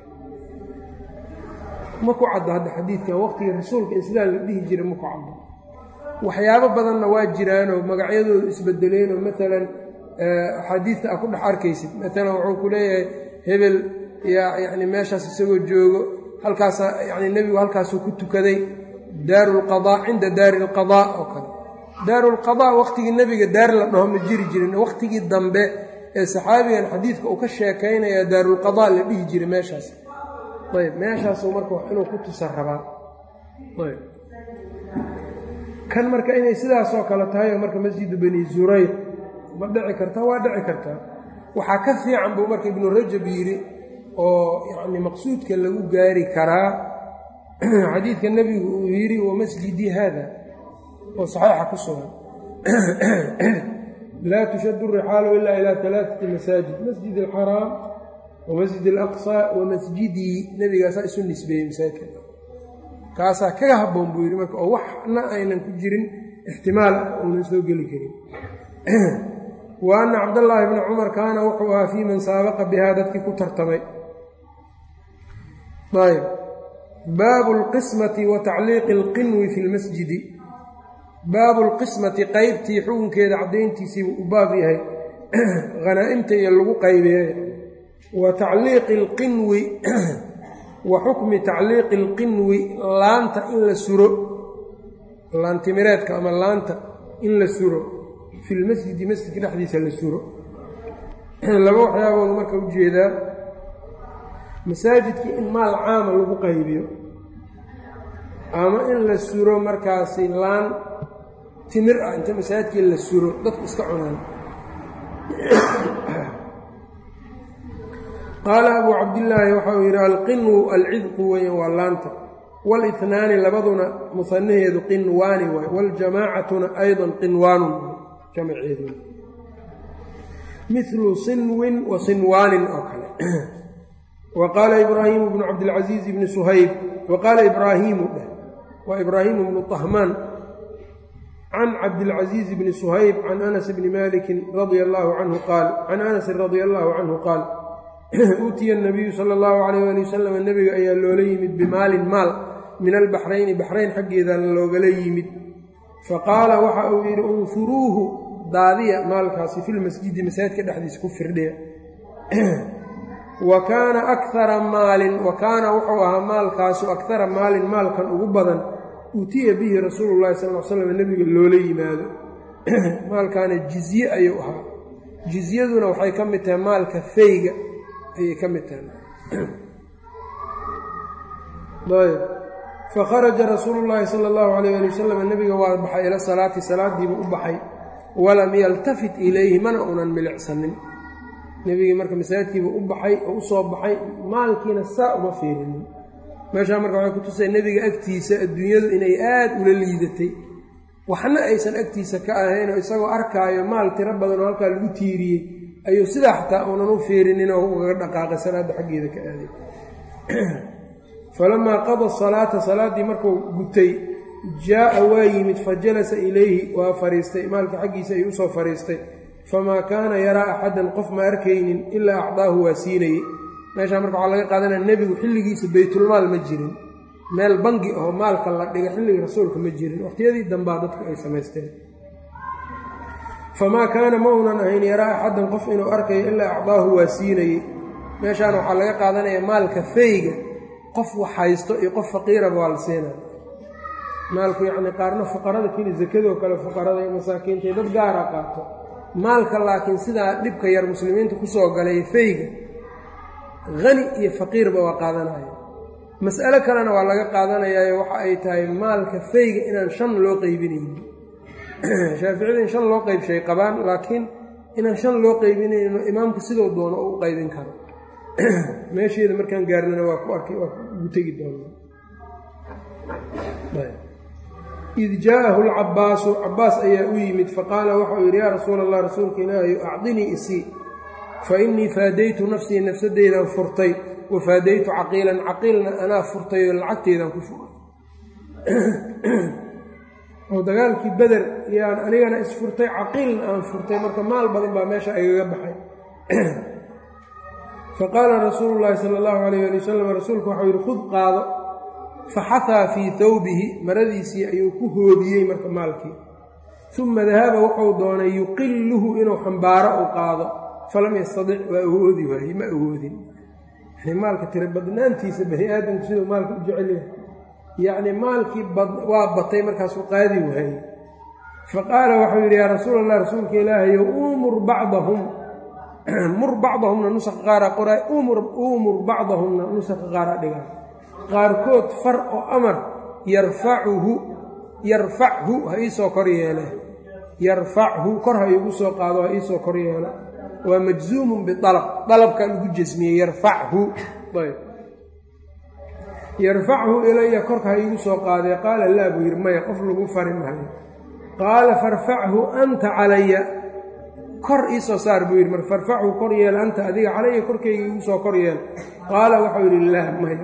ma ku caddo hadda xadiidkan waqtigii rasuulka in sidaa la dhihi jiray ma ku caddo waxyaabo badanna waa jiraanoo magacyadoodu isbedeleen oo maalan axaadiidta a ku dhex arkaysid maalan wuxuu ku leeyahay hebel yaa yacni meeshaas isagoo joogo halkaasa yacni nebigu halkaasuu ku tukaday daaru lqadaa cinda daari alqadaa oo kale daaru lqadaa waqtigii nebiga daar la dhaho ma jiri jirin waqtigii dambe ee saxaabigan xadiidka uu ka sheekaynayaa daarulqadaa la dhihi jiray meeshaas ayb meeshaasuu marka inuu ku tusa rabaa ayb kan marka inay sidaasoo kale tahay oo marka masjidu bani zurayq ma dhici kartaa waa dhici kartaa waxaa ka fiican buu marka ibnu rajab yidhi oo yacni maqsuudka lagu gaari karaa xadiidka nebigu uu yidhi wa masjidii haada oo saxiixa ku sugan laa tushaddu rixaalu ilaa ilaa alaaati masaajid masjid alxaraam wa masjid alaqsaa wa masjidii nebigaasaa isu nisbeeyey masaajidka kaasaa kaga habboon buu yidhi marka oo waxna aynan ku jirin ixtimaal uunan soo geli karin wa anna cabdallaahi bni cumar kaana wuxuu ahaa fii man saabaqa bihaa dadkii ku tartamay ayb baabu lqismati wa tacliiqi alqinwi fi lmasjidi baabu lqismati qeybtii xukunkeeda caddayntiisiibuu u baab yahay hanaa'imta iyo lagu qaybeeya wa tacliiqi alqinwi wa xukmi tacliiqi alqinwi laanta in la suro laantimireedka ama laanta in la suro fi lmasjidi masjidka dhexdiisa la suro laba waxyaaboodu marka ujeedaa masaajidkii in maal caama lagu qaybiyo ama in la suro markaasi laan timir ah inta masaajidkii la suro dadku iska cunaan qaala abuu cabdillaahi waxa uu yidhi alqinwu alcidqu weyan waa laanta walitnaani labaduna musanaheedu qinwaani waay waljamaacatuna aydan qinwaanun jamaceedu milu sinwin wa sinwaanin oo kale wa qaala ibraahimu bnu cabdilcasiiz bni suhayb wa qaala ibraahiimu dheh waa ibraahimu bnu طahmaan can cabdilcasiiz bni suhayb can anas bni malikin radia allaahu canhu qaal can anasin radia allaahu canhu qaal uutiya nabiyu sala allahu calayh ali wasalam nebiga ayaa loola yimid bimaalin maal min albaxrayni baxrayn xaggeedana loogala yimid faqaala waxa uu yidhi unfuruuhu daadiya maalkaasi filmasjidi masaajidka dhexdiisa ku firdhiya wa kaana akara maalin wa kaana wuxuu ahaa maalkaasu akara maalin maalkan ugu badan uutiya bihi rasuulu llahi sal l slam nebiga loola yimaado maalkaana jizye ayuu ahaa jizyaduna waxay ka mid tahay maalka feyga ayay ka mid tahay ayb fakharaja rasuulu llaahi sala allahu alayh ali wasalam nebiga waa baxay ila salaati salaadiibuu u baxay walam yaltafit ilayhi mana unan milicsanin nebigii marka masaajidkiibuu u baxay oo u soo baxay maalkiina saa uma fiirinin meeshaa marka waxay ku tusay nebiga agtiisa adduunyadu inay aad ula liidatay waxna aysan agtiisa ka ahaynoo isagoo arkaayo maal tiro badan oo halkaa lagu tiiriyey ayuu sidaa xataa uunan u fiirinin oo ugaga dhaqaaqay salaadda xaggeeda ka aaday falamaa qada salaata salaaddii markuu gutay jaa'a waa yimid fa jalasa ilayhi waa fariistay maalka xaggiisa ayuu usoo fariistay famaa kaana yaraa axadan qof ma arkaynin ilaa acdaahu waa siinayey meeshaa marka waxaa laga qaadanaya nebigu xilligiisa baytulmaal ma jirin meel bangi oo maalka la dhiga xilligii rasuulka ma jirin waqtiyadii dambaa dadku ay samaysteen famaa kaana ma unan ahayn yaraa axadan qof inuu arkayo ilaa acdaahu waa siinayey meeshaana waxaa laga qaadanaya maalka feyga qof wax haysto iyo qof faqiiraba waa la siinaya maalku yacni qaarna fuqarada keli sakadoo kale fuqarada iyo masaakiinta dad gaara qaato maalka laakiin sidaa dhibka yar muslimiinta kusoo galay feyga hani iyo faqiirba waa qaadanaya mas'alo kalena waa laga qaadanayaayo waxa ay tahay maalka feyga inaan shan loo qeybinaynin shaaficida in shan loo qeybshay qabaan laakiin inaan shan loo qeybinayno imaamku siduu doono oo u qeybin karo meesheeda markaan gaarnana waa ku arkay waa ugu tegi doonaa id jaa'ahu lcabbaasu cabbaas ayaa u yimid faqaala waxauu yidhi yaa rasuula allah rasuulka ilaahayu acdinii isii fa innii faadaytu nafsii nafsadeydan furtay wa faadaytu caqiilan caqiilna anaa furtay oo lacagteedan ku furay oo dagaalkii beder yaan anigana isfurtay caqiilna aan furtay marka maal badan baa meesha igaga baxay faqaala rasuulu llaahi sala allahu alayh ali wasalam rasuulku waxau yidhi khud qaado faxahaa fii thawbihi maradiisii ayuu ku hoobiyey marka maalkii uma dahaba wuxuu doonay yuqilluhu inuu xambaaro u qaado falam yastadic waa awoodi waayey ma awoodin yani maalka tira badnaantiisa bani aadamku siduu maalka u jecel yahay yacni maalkii waa batay markaasuu qaadi waayey faqaala waxau yidhi yaa rasuul allah rasuulka ilaahayo umur bacdahum mur bacdahumna nusaqa qaara qoraa umur bacdahumna nusaqa qaara dhigaa qaarkood far oo amar yarfacuhu yarfachu ha iisoo kor yeele yarfachu kor ha iigu soo qaado ha iisoo kor yeele waa majzuumun bialab dalabkaa lagu jasmiyey yarfachu ayb yarfachu ilaya korka ha iigu soo qaadee qaala laa buu yidhi maya qof lagu fari mahayo qaala farfachu anta calaya kor iisoo saar buu yidhi mar farfachu kor yeel anta adiga calaya korkayga iigu soo kor yeel qaala waxau yidhi lah maya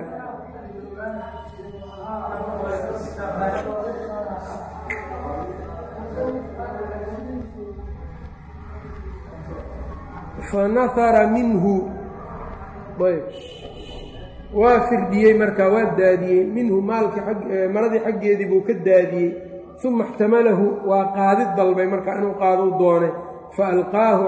fanahara minhu ayb waa firdhiyey markaa waa daadiyey minhu maalkii maradii xaggeedii buu ka daadiyey uma ixtamalahu waa qaadid dalbay markaa inuu qaaduu doonay faalqaahu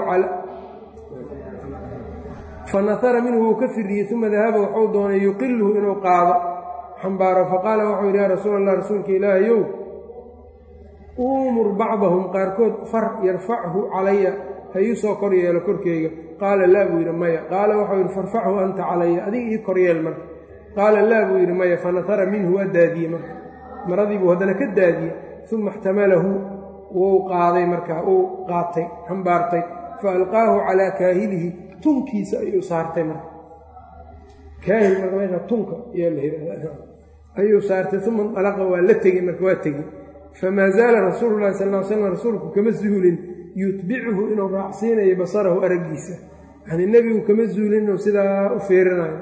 fanahara minhu wuu ka firdhiyey uma dahaba waxuu doonay yuqilhu inuu qaado xambaaro faqaala waxuu yidhi yaa rasuul allah rasuulka ilaahayow uumur bacdahum qaarkood far yarfachu calaya ha ii soo kor yeelo korkeyga qaala laa buu yidhi maya qaala waxau yidhi farfachu anta calaya adiga ii kor yeel marka qaala laa buu yidhi maya fanahara minhu waa daadiyey marka maradii buu haddana ka daadiyey uma ixtamalahu wuu qaaday markaa uu qaatay xambaartay fa alqaahu calaa kaahilihi tunkiisa ayuu saartay marka kaahil marka meesha tunka ayaa la yidhahda ayuu saartay uma indalaqa waa la tegey marka waa tegey famaa zaala rasuulu llahi sal ll slam rasuulku kama zuulin yutbicuhu inuu raacsiinayo basarahu araggiisa yani nebigu kama zuulin inuu sidaa u feerinayo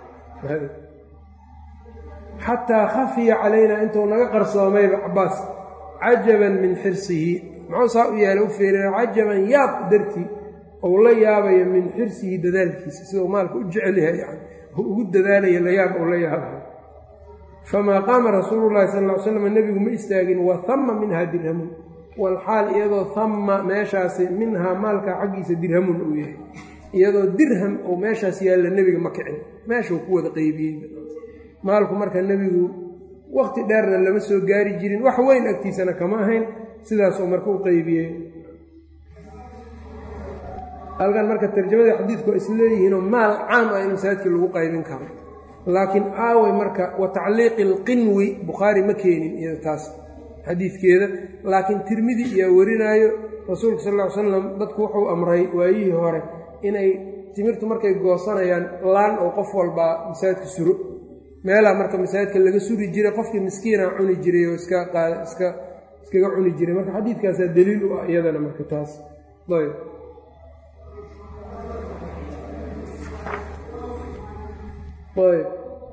xataa khafiya calaynaa intuu naga qarsoomayba cabaas cajaban min xirsihi muxuu saa u yeelay u feerinaya cajaban yaab dartii ou la yaabayo min xirsihi dadaalkiisa sidau maalka u jecel yahay yani u ugu dadaalayo la yaab ou la yaabayo famaa qaama rasuulu llahi sal ll ly slam nebigu ma istaagin wa hamma minhaa dirhamun walxaal iyadoo hamma meeshaasi minhaa maalkaa xaggiisa dirhamun uu yahay iyadoo dirham uu meeshaas yaalla nebiga ma kicin meeshuu ku wada qeybiyey maalku marka nebigu waqti dheerna lama soo gaari jirin wax weyn agtiisana kama ahayn sidaasuu marka u qeybiyey halkan marka tarjamada xadiidku waa isleeyihiinoo maal caam ah in masaajidkii lagu qaybin karo laakiin aaway marka wa tacliiqi alqinwi bukhaari ma keenin iyada taas xadiidkeeda laakiin tirmidi iyaa warinaayo rasuulka sal ll ly slam dadku wuxuu amray waayihii hore inay timirtu markay goosanayaan laan oo qof walbaa masaajidka suro meelaa marka masaajidka laga suri jiray qofkii miskiina cuni jiray oo iska iska iskaga cuni jiray marka xadiidkaasaa daliil u ah iyadana marka taas ayb ayb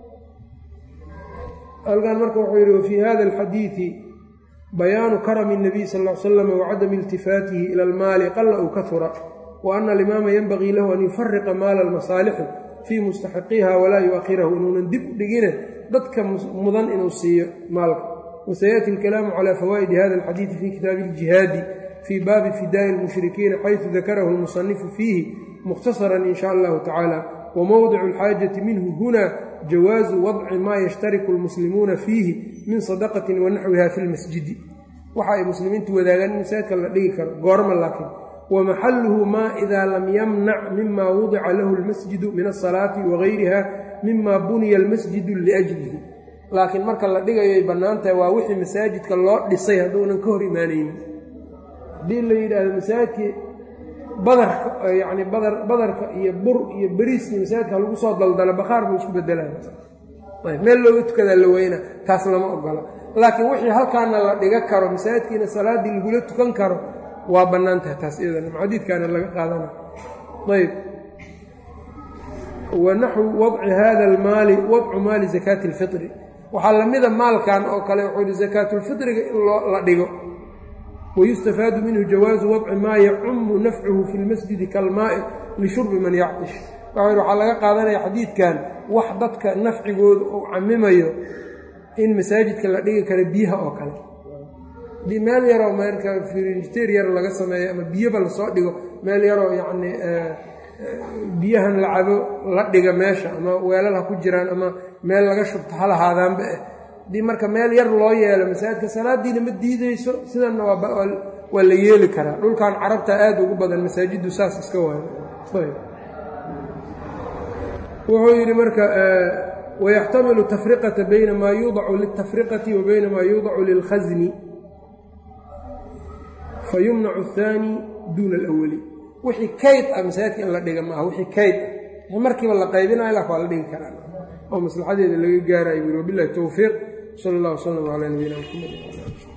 halkan marka wuxuu yidhi wafii hada alxadiidi bayaanu karami الnabiy sal ll ly slam wacadami iltifaatihi ila almaali qala u kahura wa ana alimaama yenbagii lahu an yufariqa maala almasaalixi fii mustaxiqiha walaa yu-akhirahu inuunan dib u dhigine dadka mudan inuu siiyo maalka wasayaati alkalaamu calaa fawaa'idi hada alxadiidi fi kitaabi aljihaadi fii baabi fidaa'i lmushrikiina xaysu dakarahu almusanifu fiihi mukhtasaran in sha allahu tacaala wmowdicu alxaajati minhu huna jawaazu wadci maa yashtariku almuslimuuna fiihi min sadaqatin wa naxwiha fi lmasjidi waxa ay muslimiintu wadaagaan in masaajidka la dhigi karo goorma laakiin wa maxaluhu maa idaa lam yamnac mima wudica lahu almasjidu min asalaati wagayriha mima buniya almasjidu liajlihi laakiin marka la dhigayoay bannaan tahay waa wixii masaajidka loo dhisay hadduunan ka hor imaanaynin haddii la yidhaahdo masaajidkii badarka yacni badar badarka iyo bur iyo beriiskii masaajidka lagu soo daldalo bakhaar buu isku bedelaya ayb meel looga tukadaa la weyna taas lama ogola laakiin wixii halkaana la dhiga karo masaajidkiina salaaddii lagula tukan karo waa bannaan tahay taas iyadana xadiidkaana laga qaadana ayb wa naxwu wadci hada almaali wadcu maali zakaati alfitri waxaa lamida maalkan oo kale wuxuu yihi zakaatulfitriga in loo la dhigo wayustafaadu minhu jawaazu wadci maa yacumu nafcuhu fi lmasjidi kalmaa'i lishurbi man yactish waxau yidhi waxaa laga qaadanaya xadiidkan wax dadka nafcigooda uu camimayo in masaajidka la dhigi karo biyaha oo kale haddii meel yaroo marka firinjiteer yar laga sameeyo ama biyoba lasoo dhigo meel yaroo yacni biyahan la cabo la dhiga meesha ama weelal ha ku jiraan ama meel laga shubto ha lahaadaanba eh haddii marka meel yar loo yeelo masaajidka salaadiina ma diideyso sidanna waa la yeeli karaa dhulkan carabta aad ugu badan masaajiddu saas iska waayo wuxuu yidhi marka wayaxtamilu tafriqata bayna maa yuudacu liltafriqati wa bayna maa yuudacu lilkhasni fayumnacu ahaani duuna alawali wixii kayd ah masaajidka in la dhiga maaha wixii kayd ah markiiba la qaybinayo lak waa la dhigi karaa oo maslaxadeeda laga gaarayo buri wabilahi towfiiq sal allah wslam calaa nabiyina mxamed